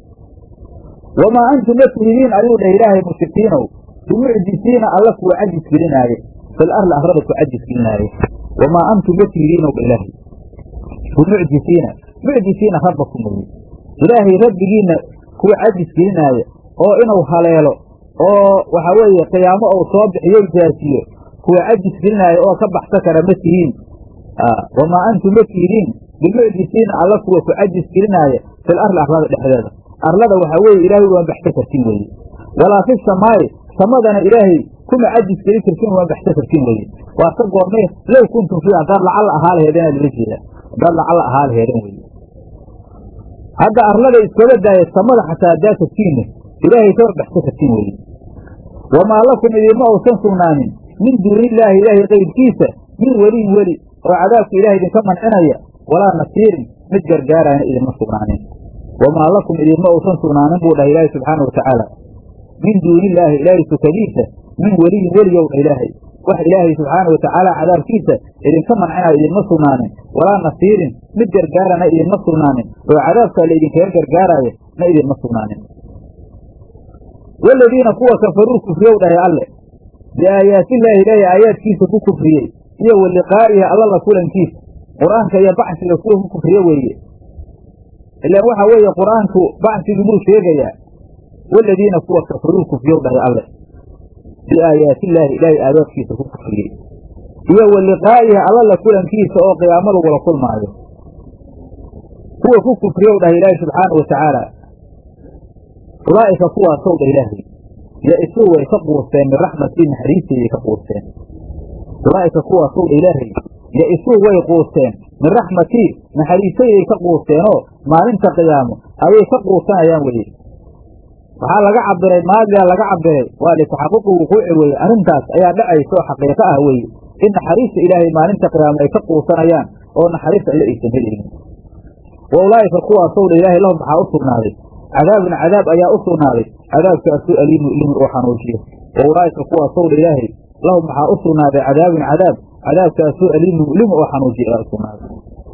wamaa antum ma tihidiin ayuu dhah ilaahay mushrikiinow bimucjisiina alla kuwa cajis gelinaaye fil arli arlada ku cajis gelinaaye wamaa antum ma tihidiinow dha ilaahay bimucjisiina mucjisiina rabbakum weye ilaahay rabbigiinna kuwa cajis gelinaaye oo inuu haleelo oo waxaa weeye qiyaamo uu soo bixiyo jaasiyo kuwa cajis gelinaayo oo ka baxsa kara ma tihiin wamaa antum ma tihidiin bimucjisiina alla kuwa ku cajis gelinaaye fil arli arlada dhexdeeda arlada waxaa weeye ilaahay uma baxsa kartin weeye walaa fi samaa'i samadana ilaahay kuma cajis gelin kartin uma baxsa kartin weeye waa ka goormee low kuntum fii haddaad lacalla ahaa laheedana lala jeeda haddaad lacalla ahaa laheedan weeye hadda arlada iskaba daaya samada xataa haddaa tagtiinna ilaahay kama baxsa kartin weeye wamaa lakum idinma uusan sugnaanin min duunillaahi ilaahay kayrkiisa min weliyin weli oo cadaabka ilahay idinka mancinaya walaa nasiirin mid gargaarayna idinma sugnaanin wamaa lakum idinma uusan sugnaanin buu dhahay ilaahay subxaana watacaala min duunillaahi ilaahay sukadiisa min weliyin weliyow dha ilaahay wax ilaahay subxaana watacaala cadaabkiisa idinka mancinaya idinma sugnaanin walaa nasiirin mid gargaarana idinma sugnaanin oo cadaabkaa la idinkaga gargaaraayo na idinma sugnaanin waladiina kuwa kafaruu kufriyow dhahay alle biaayaatillaahi ilaahay aayaadkiisa ku kufriyey iyo wa liqaa'ihi alla la kulankiisa qur-aanka iyo bacsiga kuwa ku kufriye weeye ilaan waxa weeye qur-aanku bacsigii buu sheegayaa waladiina kuwa kafaruu kufriyow dhahay alle biaayaatillaahi ilaahay aayaadkiisa ku kufriyey iyo wa liqaa'ihi alla la kulankiisa oo qiyaamo lagula kulmaayo kuwa ku kufriyow dhahay ilaahay subxaanau watacaala ulaa'ika kuwaasow dha ilaahay ya-isuu way ka quusteen min raxmatii naxariistayday ka quusteen ulaa'ika kuwaasow dha ilaahay ya-isuu way quusteen min raxmatii naxariistayday ka quusteenoo maalinta qiyaamo ayay ka quusanayaan weye waxaa laga cabiray maadigaa laga cabiray waa litaxaquqi wuquuci weye arrintaas ayaa dhacaysa oo xaqiiqo ah weye in naxariista ilaahay maalinta qiyaamo ay ka quusanayaan oo naxariis alle aysan helaynin wa ulaa'ika kuwaasow dha ilaahay lahum waxaa u sugnaaday cadaabun cadaab ayaa u sugnaaday cadaabkaasuu aliimu ilimi oo xanuujiyo wa ulaa'ika kuwaasow dha ilaahay lahum waxaa u sugnaaday cadaabun cadaab cadaabkaasuu aliimu ilimi oo xanuujiyo ayaa u sugnaaday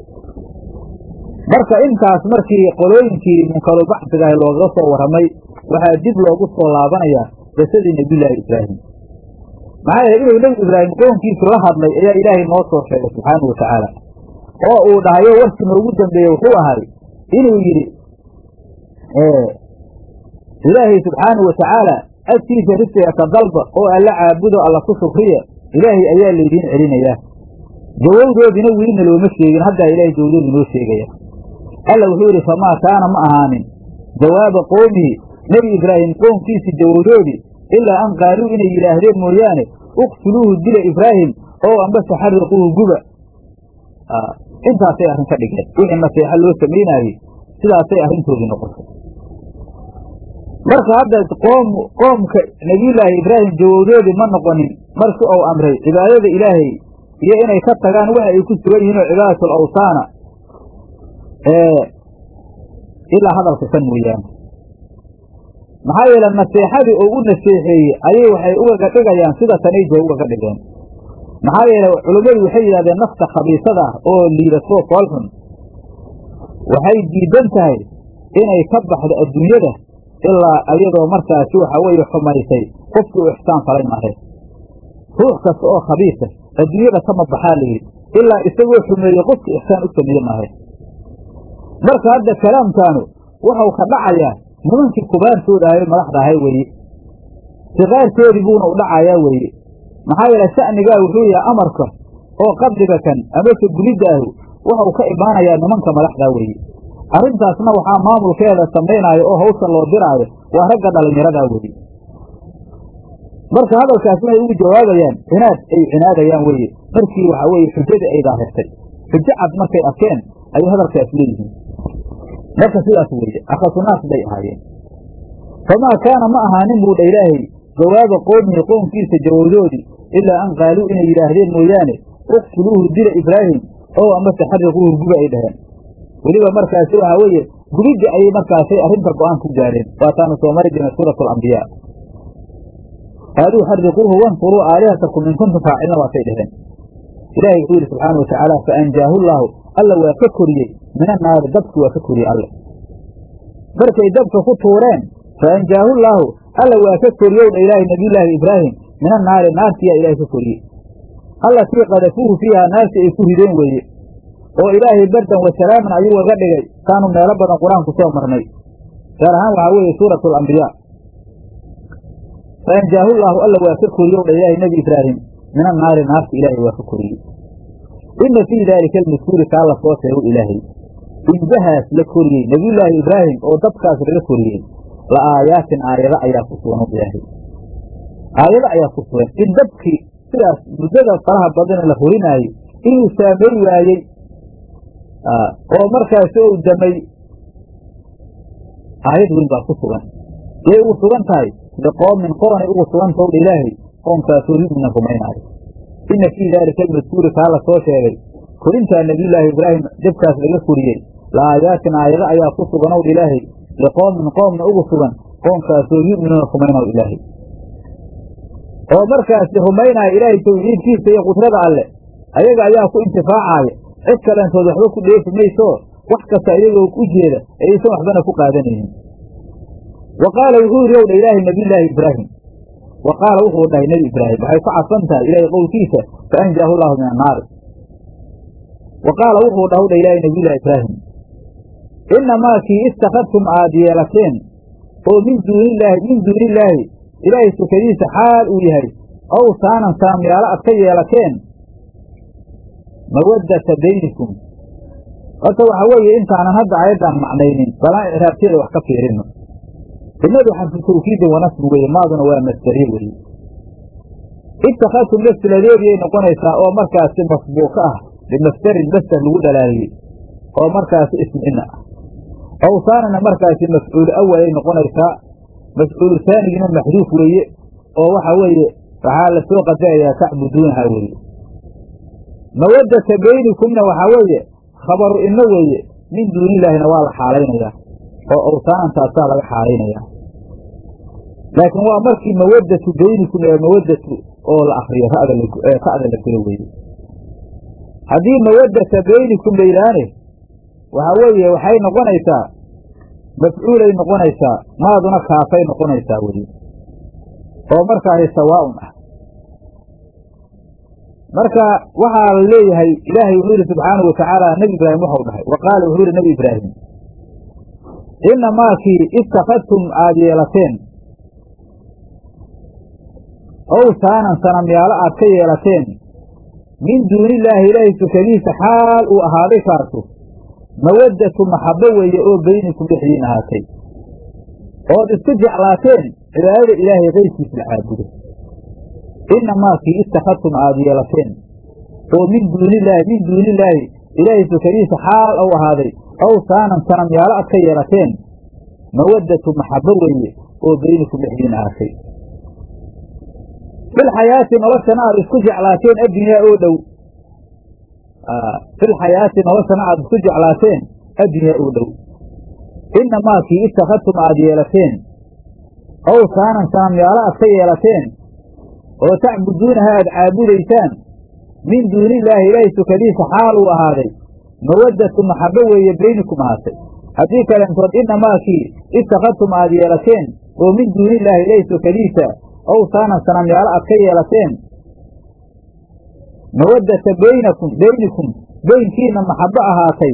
marka intaas markii qolooyinkii munkarulbaxsigaah loogaga soo warramay waxaa dib loogu soo laabanayaa qisadii nebiyullaahi ibraahim maxaa yeele inuu nebi ibraahim qoonkiisu la hadlay ayaa ilaahay noo soo sheegay subxaanau watacaala oo uu dhahayo warkii noogu dambeeye wuxuu ahay inuu yidhi ilaahay subxaanau watacaala agtiisa risiga ka dalba oo alla caabudo alla ku shukriya ilaahay ayaa laydiin celinayaa jawowdoodina welina looma sheegin haddaa ilaahay jawdoodu noo sheegaya alla wuxuu yidhi famaa kaana ma ahaanin jawaaba qowmihi nebi ibraahim qoomkiisi jawowdoodii ilaa an qaaluu inay yidhaahdeen mooyaane uqtuluuhu dila ibraahim oo ambase xariquuhu guba intaasay arrin ka dhigeen wixii naseexo loo samaynaayey sidaasay arrintoodii noqotay marka hadda qoom qoomka nebiyullaahi ibraahim jawowdoodii ma noqonin markii uu amray cibaadada ilaahay iyo inay ka tagaan waxa ay ku sugan yihiin oo cibaadatul awsaana ilaa hadalka kan mooyaane maxaa yeele naseexadii oo u naseexeeyey ayay waxay ugaga dhigayaan sida tanay jee ugaga dhigeen maxaa yeele culummadu waxay yidhahdeen nafta khabiisada ah oo liidatoo foolxun waxay diidan tahay inay ka baxdo adduunyada ilaa iyadoo markaasi waxa weeye xumaysay qofkii u ixsaan falay mahe ruux kasta oo khabiisa adduunyada kama baxaa layidhi ilaa isagoo xumeeye qofkii ixsaan u sameeye mahe marka hadda kalaamkaanu wuxuu ka dhacayaa nimankii kubaartooda ahay madaxda ahay weeye siqaartoodii buuna u dhacayaa weeye maxaa yeele sha'nigaa wuxuu yahay amarka oo qabriga kan amase gulidaahu wuxuu ka imaanayaa nimanka madaxdaa weeye arrintaasna waxaa maamulkeeda samaynaayo oo hawsha loo diraayo waa ragga dhallinyaradaa weeye marka hadalkaas waxay ugu jawaabayaan cinaad ay cinaadayaan weeye markii waxa weeye xujadii ay daahirtay xujo cad markay arkeen ayay hadalkaas leeyihiin marka sidaas weeye akhasunaas bay ahaayeen famaa kaana ma ahaanin buu dha ilaahay jawaaba qowmihi qoomkiisa jawowdoodii ilaa an qaaluu inay yidhaahdeen mooyaane uqtuluuhu dila ibraahim oo amase xariquuhu guba ay dhaheen weliba markaasi waxaa weeye gubidda ayay markaasay arrinta go-aan ku gaareen waataanu soo mari jirnay suuratu alambiyaa aaduu xariquuhu wanfuruu aalihatakum in kuntum faacilna waatay dhaheen ilaahay wuxuu yidhi subxaana wa tacaala fa anjaahu llaahu alla waa ka koriyey min annaari dabki waa ka koriyey alle markay dabka ku tuureen fa anjaahu llaahu alla waa ka koriyow dha ilaahay nabiyullaahi ibraahim min annaari naartiyaa ilaahay ka koriyey allatii qadafuuhu fiihaa naarti ay ku rideen weeye oo ilaahay bardan wa salaaman ayuu gaga dhigay kaanu meelo badan qur-aanku soo marnay gaar ahaan waxaa weeye suuratu alambiyaa fa anjaahu llaahu alla waa ka koriyow dha ilaahay nebi ibraahim min annaari naarti ilaahay waa ka koriyey ina fii daalika almaskuuri kaa la soo sheego ilaahay injahaas la koriyey nebiyullaahi ibraahim oo dabkaas laga koriyey la aayaatin aayado ayaa ku sugan ilaahay aayado ayaa ku sugan in dabkii sidaas muddada faraha badan la horinaayo inuu saameyn waayey oo markaasi ou damay aayad weyn baa ku sugan yay ugu sugan tahay liqoomin qoonay ugu sugan towdha ilaahay qoomkaasoo yumina rumaynaayo ina fii daalika almadkuuri kaa la soo sheegay korintaa nebiyullaahi ibraahim dabkaas laga koriyey la aayaatin aayado ayaa ku sugan ow ilaahay liqoomin qoomna ugu sugan qoomkaasoo yu'minuuna rumaynaw ilaahay oo markaasi rumaynaya ilaahay tawxiidkiisa iyo qudrada alle ayaga ayaa ku intifaacaaya cid kalentood waxba ku dheefi maysoo wax kasta iyagoo u jeeda ayaysan waxbana ku qaadanaynin wa qaala wuxuu yidhi owdha ilaahay nabiyullaahi ibraahim wa qaala wuxuu dhahay nebi ibraahim waxay ku cadfan tahay ilaahay qowlkiisa fa anjaahu llaahu min annaari wa qaala wuxuu dhahu dha ilaahay nabiyullahi ibraahim inamaa kii istakadtum aad yeelateen oo min duunilaahi min duunillaahi ilaahay sukadiisa xaal uu yahay ow saanan saamyaalo aad ka yeelateen mawaddata baynikum horta waxa weeye intaanan hadda ayaddaan macnaynin balaan icraabteeda wax ka fiirino innadu xarfu tawkiidin wanasbi weye maaduna waa masdariye weye itakadtum laftiladeediyay noqonaysaa oo markaasi masbuuka ah bimasdarin masder lagu dhalaaliyey oo markaasi ismina ah awsaanana markaasi mafcuulu awalay noqonaysaa mafcuulu taanigina maxduuf weeye oo waxa weeye waxaa la soo qadarayaa tacbuduunaha weeye mawaddata baynikumna waxaa weeye khabaru inno weeye min duunillaahina waa la xaalaynayaa oo awsaanantaasaa laga xaalaynayaa laakiin waa markii mawaddatu baynikum ee mawaddatu oo la akriyo ra'da ra'da la gelo weeye haddii mawaddata baynikum la yidhaahne waxaa weeye waxay noqonaysaa mafcuulay noqonaysaa maaduna kaafay noqonaysaa weye oo markaasi sawaa'un ah marka waxaa la leeyahay ilaahay wuxuu yidhi subxaanahu watacaala nebi ibraahim waxau dhahay wa qaala wuxuu yidhi nebi ibraahim inamaakii istakadtum aad yeelateen ow saanan sanamyaalo aad ka yeelateen min duunillaahi ilaahay sukadiisa xaal uu ahaaday kaasu mawaddatu maxabbo weeye oo beynikum dhexdiin ahaatay ood isku jeclaateen cibaadada ilaahay kayrkiisa la caabudo inamaa kii istakadtum aad yeelateen oo min duunillaahi min duunillaahi ilaahay sukadiisa xaal ou ahaaday ow saanan sanamyaalo aad ka yeelateen mawaddatu maxabbo weeye oo beynikum dhexdiin ahaatay filxayaati noloshana aad isku jeclaateen addunyaa oo dhow filxayaati noloshana aad isku jeclaateen addunyaa oo dhow inamaa kii istakadtum aad yeelateen ow saanan sanamyaalo aad ka yeelateen oo tacbuduunaha aad caabudaysaan min duunillaahi ilaahay sukadiisa xaal uu ahaaday mawaddatu maxabbo weeye beynikum ahaatay haddii kalentood inamaa kii istakadtum aad yeelateen oo min duunillaahi ilaahay sukadiisa ow saanan sanamyaalo aad ka yeelateen mawaddata baynakum beynikum beynkiina maxabbo ahaatay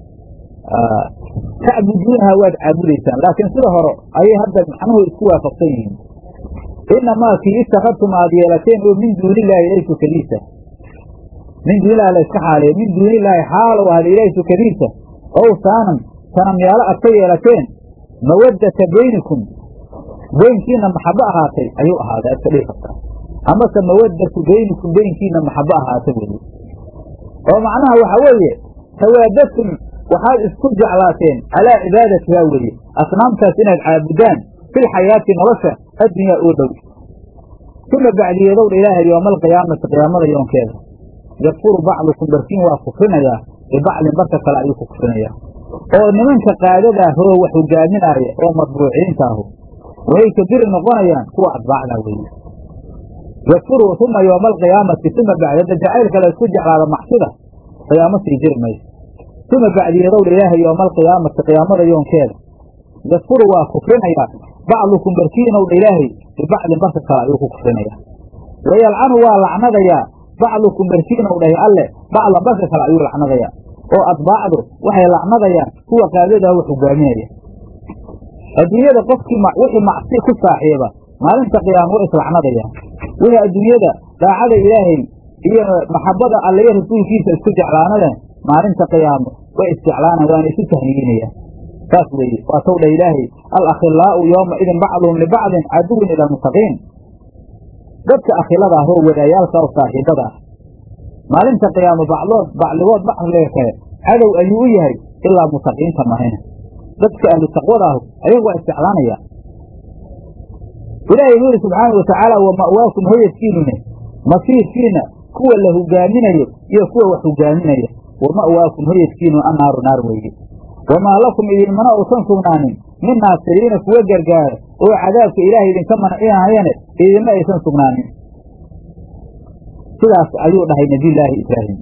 tacbuduunaha waad caabudaysaan laakiin sida hore ayay hadda macnuhu isku waafaqsan yihiin inamaa kii istakadtum aad yeelateen oo min duunillaahi ilaahay sukadiisa min duunillahi la iska xaaleeyo min duunillaahi xaalow ahada ilaahay sukadiisa ow saanan sanamyaalo aad ka yeelateen mawaddata beynikum beynkiina maxabbo ahaatay ayuu ahaaday aad ka dhihi kartaa amase mawaddatu beynikum beynkiina maxabbo ahaatay weye oo macnaha waxa weeye tawaadatum waxaad isku jeclaateen calaa cibaadatihaa weeye asnaamtaas inaad caabudaan filxayaati nolosha addunyaa oo dhow uma bacdiyeedowdha ilaahay yooma alqiyaamati qiyaamada yoonkeeda yakfuru bacdukum barkiin waa kufrinayaa bibacdin barka kale ayuu ku kufrinayaa oo nimanka qaadadaa hoo wax hogaaminaaya oo matbuuciinta ahu waxay kabiri noqonayaan kuwa atbaacda weeye yakfuru uma yooma alqiyaamati uma bacdada jacaylka la isku jeclaada macsida qiyaamo sii jiri mayso uma bacdiyeedowdha ilaahay yooma alqiyaamati qiyaamada yoonkeeda yakfuru waa kufrinayaa bacdukum barkiinowdha ilaahay bibacdin barka kale ayuu ku kufrinayaa wayalcanu waa lacnadayaa bacdukum barkiinow dhahay alle bacdan barka kale ayuu lacnadayaa oo atbaacdu waxay lacnadayaan kuwa qaadadaa wax hogaaminaya adduunyada qofkii wixii macsi ku saaxiiba maalinta qiyaama way islacnadayaan wixii adduunyada daacada ilaahay iyo maxabada alle iyo rasuulkiisa isku jeclaanadeen maalinta qiyaamo way isjeclaanaan waana isu tahniyiinayaan saas weeye waa tow dha ilaahay alakhilaa'u yooma idin bacduhum libacdin caduwin ila almuttaqiin dadka akhilada ah oo wadaayaalka oo saaxiibada ah maalinta qiyaamo bacdood bacdigood bacdiga kale cadow ayuu u yahay ilaa mutaqiinta mahayna dadka ahlu taqwada ahu ayagu waa isjeclaanayaan ilaahay wuxu yidhi subxaana watacaala wa ma'waakum hoyadkiinune masiirkiina kuwa la hogaaminayo iyo kuwa wax hogaaminaya wa ma'waakum hoyadkiinu annaaru naar weeye wamaa lakum idinmana uusan sugnaanin min naasiriina kuwa gargaara oo cadaabka ilaahay idinka mancinayane idinma aysan sugnaanin sidaas ayuu dhahay nebiyullaahi ibraahim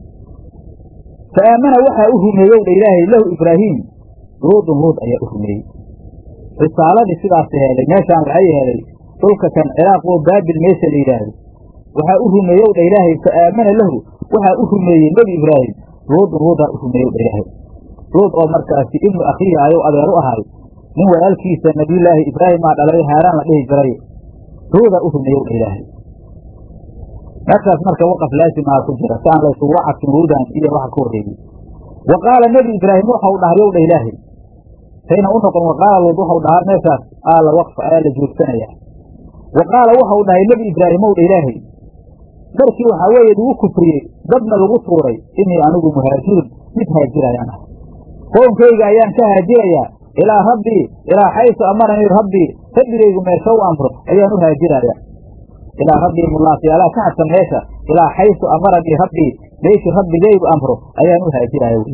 fa aamana waxaa u rumeeyow dha ilaahay lahu ibraahiim luudun luud ayaa u rumeeyey risaaladii sidaas heelay meeshaan waxay helay dhulka kan ciraaq oo baabil meesha la yidhaahdo waxaa u rumeeyow dha ilaahay fa aamana lahu waxaa u rumeeyey nebi ibraahim luudun luudaa u rumeeyow dha ilaahay luud oo markaasi ibnu akhiihi ayuu adeer u ahay nin walaalkiisa nabiyullaahi ibraahimaa dhalay haaraan la dhihi jiray luuda u rumeeyow dha ilaahay meeshaas marka waqaf laasimaha ku jira si aan laysugu cadfin luudan iyo waxa ka horreeyey wa qaala nebi ibraahim waxau dhahay yow dha ilaahay sayna u noqon wa qaala luud waxau dhahaa meeshaas aala waqfa ayaa la joogsanaya wa qaala waxau dhahay nebi ibraahimow dha ilaahay markii waxaa weeye lagu kufriyey dadna lagu tuuray inii anigu muhaajirun mid haajirayaan ah qownkayga ayaan ka haajirayaa ilaa rabbii ilaa xaysu amaranii rabbii rabbigaygu meesha u amro ayaan u haajiraya ilaa rabbii mulaafiyaalaa ka hadsan meesha ilaa xaysu amaranii rabbii meeshii rabbigaygu amro ayaan u haajiraya wy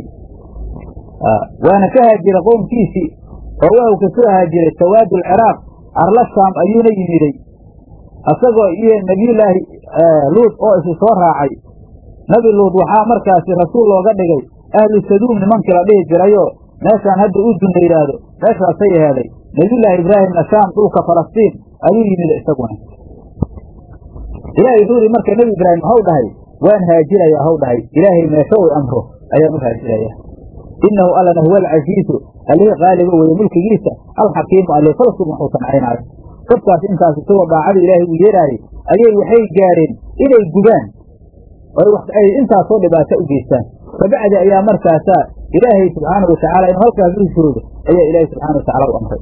waana ka haajira qownkiisii oo waxuu ka soo haajiray sawaadu alciraaq arla shaam ayuuna yimiday isagoo iyo nebiyullaahi luud oo isu soo raacay nebi luud waxaa markaasi rasuul looga dhigay ahlu saduum nimankii la dhihi jirayoo meeshaan hadda urdun la yidhaahdo meeshaasay aheeday nebiyullaahi ibraahimna shaam dhulka falastiin ayuu yimid isaguna ilaahay wuxuu yihi marka nebi ibraahim waxau dhahay waan haajirayaa haw dhahay ilaahay meesho u amro ayaan u haajirayaa innahu allana huwa alcasiizu allihii qaaliba weeye mulkigiisa alxakiimu alle falsum waxuu sancaynaayo dadkaas intaas isagoo daacada ilaahay uu yeeraayey ayay waxay gaareen inay gubaan ay intaasoo dhibaato u geystaan kabacdi ayaa markaasaa ilaahay subxaanau watacaala inuu halkaas u hijroodo ayaa ilaahay subxana watacala u amray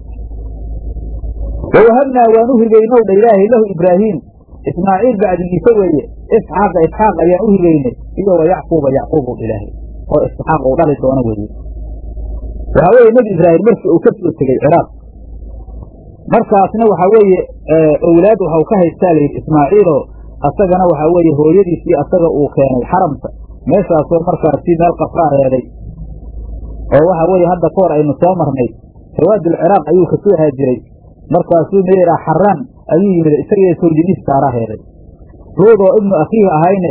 wawahabnaa waan u hibaynow dha ilaahay lahu ibraahiim ismaaciil bacdigiisa weeye isxaaqa isxaaq ayaan u hibaynay iyo wa yacquuba yacquub u ilaahay oo isxaaq uu dhali doono weeye waxaa weeye nebi ibraahim markii uu ka soo tegey ciraaq markaasna waxaa weeye owlaad waxau ka haystaa layidhi ismaaciiloo asagana waxaa weeye hooyadiisii asaga uu keenay xaramka meeshaasoo markaasi meel qafraa reeday oo waxaa weeye hadda ka hor aynu soo marnay sawaadul ciraaq ayuu ka soo haajiray markaasuu meeraa xaraan ayuu yimid isagii sawjadiis saara reeday ruud oo ibnu akhiihi ahayne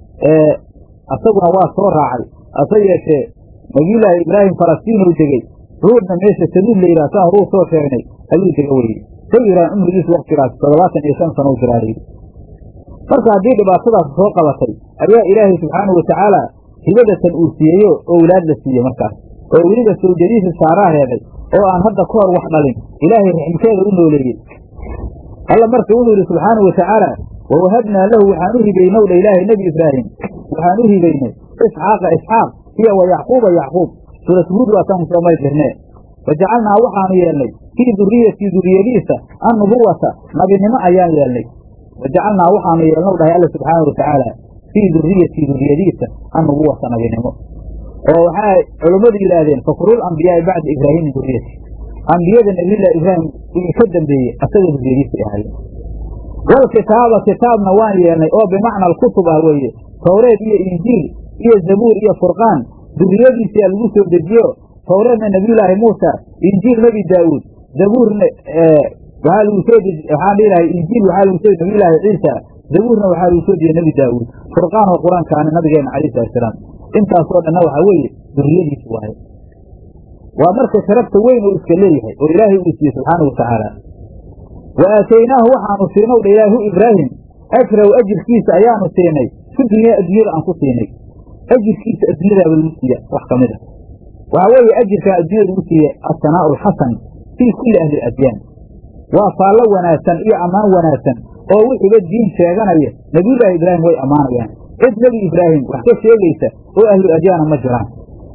asaguna waa soo raacay hase yeeshee nabiyullaahi ibraahim falastiinuu degey ruudna meesha saduud la yidhaha saa horuu soo sheegnay ayuu dega weyey sayiraan cumrigiisu waktigaas toddobaatan iyo shan sano u jiraalayy marka haddii dhibaatadaas soo qabatay ayaa ilaahay subxaanau watacaala hibadatan uu siiyeyo owlaad la siiyey markaas oo weliba sawjadiisa saaraa reeday oo aan hadda ka hor wax dhalin ilaahay raxmkeeda u nooleeyey alla marka wuxuu yidhi subxaanau watacaala wawahabnaa lahu waxaan u hibaynow dha ilaahay nebi ibraahim waxaan u hibaynay isxaaqa isxaaq iyo wa yacquuba yacquub suurat huud waataan soo mari jirnee wajacalnaa waxaanu yeelnay fii duriyatii duriyadiisa annubuwata nabinimo ayaan yeelnay wajacalnaa waxaanu yeelnow dhahay alla subxaanau watacaala fii duriyatii duriyadiisa annubuwata nabinimo oo waxaa culummadu yidhaahdeen fakrul ambiyaai bacda ibraahim min duriyati ambiyada nabiyullahi ibraahim wixii ka dambeeyey asaga duriyadiisay ahaayeen walkitaaba kitaabna waan yeelnay oo bimacna alkutub ah weeye towreed iyo injiil iyo zabuur iyo furqaan duriyadiisiyaa lagu soo dejiyo towreedna nebiyullaahi muusa injiil nebi daawuud zabuurna waxaa lagu soo deji waxaan dhihilahay injiil waxaa lagu soo nabiyullaahi ciisa zabuurna waxaa lagu soo dejiyey nebi daawuud furqaan oo qur-aankaana nabigeena calayhi salatusalaam intaasoo dhanna waxaa weeye duriyadiisi waaye waa marka sharafta weyn uu iska leeyahay oo ilaahay uu siiyey subxaanau watacaala wa aataynaahu waxaanu siinow dha ilaahu ibraahim ajraw ajirkiisa ayaanu siinay fi dunyaa addunyada aan ku siinay ajirkiisa addunyadaaba lagu siiya wax ka mid a waxaa weeye ajirkaa addunyada lagu siiye asanaa'u alxasan fii kulli ahli adyaan waa faallo wanaagsan iyo ammaan wanaagsan oo wixiiba diin sheeganaya nebiyullaahi ibraahim way ammaanayaan cid nebi ibraahim wax ka sheegaysa oo ahlu adyaana ma jiraan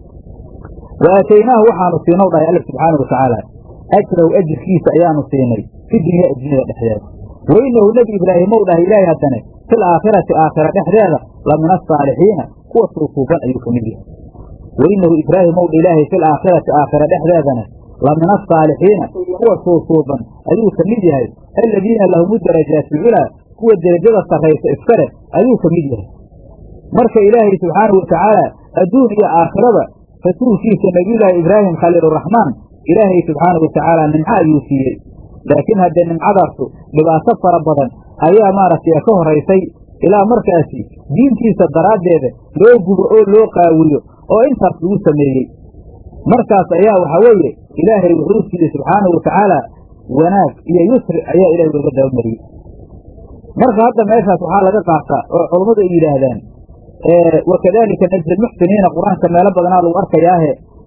wa aataynaahu waxaanu siinow dhahay alla subxaanau watacaala ajraw ajirkiisa ayaanu siinay fi dunyaa addunyada dhexdeeda wainahu nebi ibraahimow dhahay ilaahay haddane fil aakhirati aakhira dhexdeeda la min asaalixiina kuwa suusuuban ayuu ka mid yahay wainahu ibraahimow dha ilaahay fil aakhirati aakhira dhexdeedana la min asaalixiina kuwa suusuuban ayuu ka mid yahay aladiina lahumu darajaati lculaa kuwa derajada sarraysa iskale ayuu ka mid yahay marka ilaahay subxaanahu watacaala adduun iyo aakhiraba rasuulkiisa nebiyullaahi ibraahim khaliiluraxmaan ilaahay subxaanahu watacaala nimco ayuu siiyey laakiin haddee nimcadaasu dhibaato fara badan ayaa maaragtay ka horaysay ilaa markaasi diintiisa daraaddeeda loo gubo oo loo qaawiyo oo intaas lagu sameeyey markaas ayaa waxaa weeye ilaahay wuxuu siiyey subxaanahu watacaala wanaag iyo yusri ayaa ilahay looga dabamariyey marka hadda meeshaas waxaa laga qaataa oo culummadu ay yidhaahdaan wakadalika najzi lmuxsiniina qur-aanka meelo badanaa lagu arkayaahe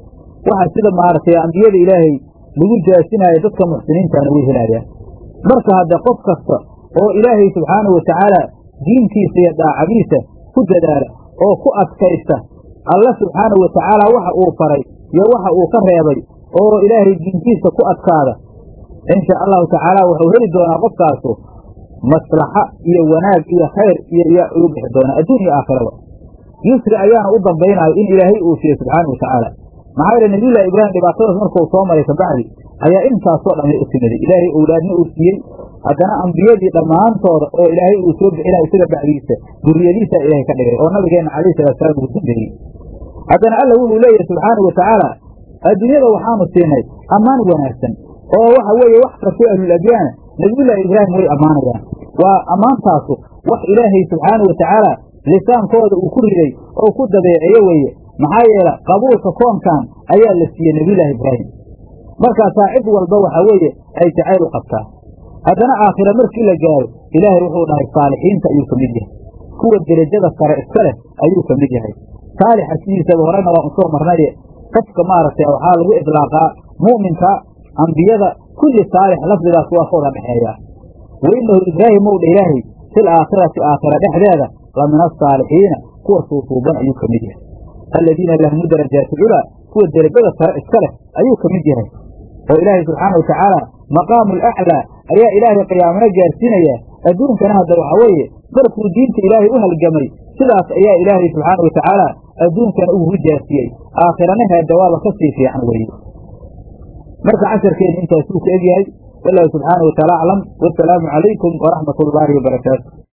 waxa sida maaragtay ambiyada ilaahay lagu jaasinaayo dadka muxsiniintana way helaayaan marka hadde qof kasta oo ilaahay subxaanahu watacaala diintiisa iyo daacadiisa ku dadaala oo ku adkaysta alla subxaanahu watacaala waxa uu faray iyo waxa uu ka reebay oo ilaahay diintiisa ku adkaada insha allahu tacaala wuxuu heli doonaa qofkaasu maslaxa iyo wanaag iyo khayr iyo iyo uu bixi doonaa adduun iyo aakhiraba yusri ayaana u dambaynayo in ilaahay uu siiye subxaanahu watacaala maxaa yeele nabiyullahi ibraahim dhibaatadaas markuu soo maray kabacdi ayaa intaasoo dhamay u timiday ilaahay owlaadna uu siiyey haddana ambiyadii dhammaantooda oo ilaahay uu soo bixinayo isaga bacdiisa duriyadiisa ilaahay ka dhigay oo nabigeenna calayhi salaatusalaam ugu dambeeyey haddana alla wuxuu leeyahay subxaanahu watacaala adduunyada waxaanu siinay ammaan wanaagsan oo waxa weeye wax kastoo ahlulabyaana nabiyullaahi ibraahim way ammaanayaan waa ammaantaasu wax ilaahay subxaanahu watacaala lisaankooda uu ku riday oo ku dabeeceeye weeye maxaa yeele qabuulka koonkan ayaa la siiyey nebiyullaahi ibraahim markaasaa cid walba waxaa weeye ay jacayl u qabtaa haddana aakhira markii la gaaro ilaahay wuxuu dhahay saalixiinta ayuu ka mid yahay kuwa derajada sare iska leh ayuu ka mid yahay saalixa sidiisaba horena waa usoo marnaye qofka maaragtay waxaa lagu idlaaqaa mu'minka ambiyada kulli saalix lafdigaas waa ka wada dhexeeyaa wa inahu ibraahim ow dha ilaahay fil aakhirati aakhira dhexdeeda la min asaalixiina kuwa suusuuban ayuu ka mid yahay aladiina lahmu darajaati culaa kuwa derajada sare iska leh ayuu ka mid yahay oo ilaahay subxaana wa tacaala maqaamu alaclaa ayaa ilaahay qiyaamana gaarsiinayaa adduunkana hadda waxaa weeye markuu diinta ilaahay u halgamay sidaas ayaa ilaahay subxaana wa tacaala adduunkana ugu jaasiyey aakhirana heedawaaba ka sii fiican weeye marka casharkeenu intaasuu ku egyahay wallahu subxaana wa taala aclam wasalaamu calaykum waraxmat ullaahi wabarakaatu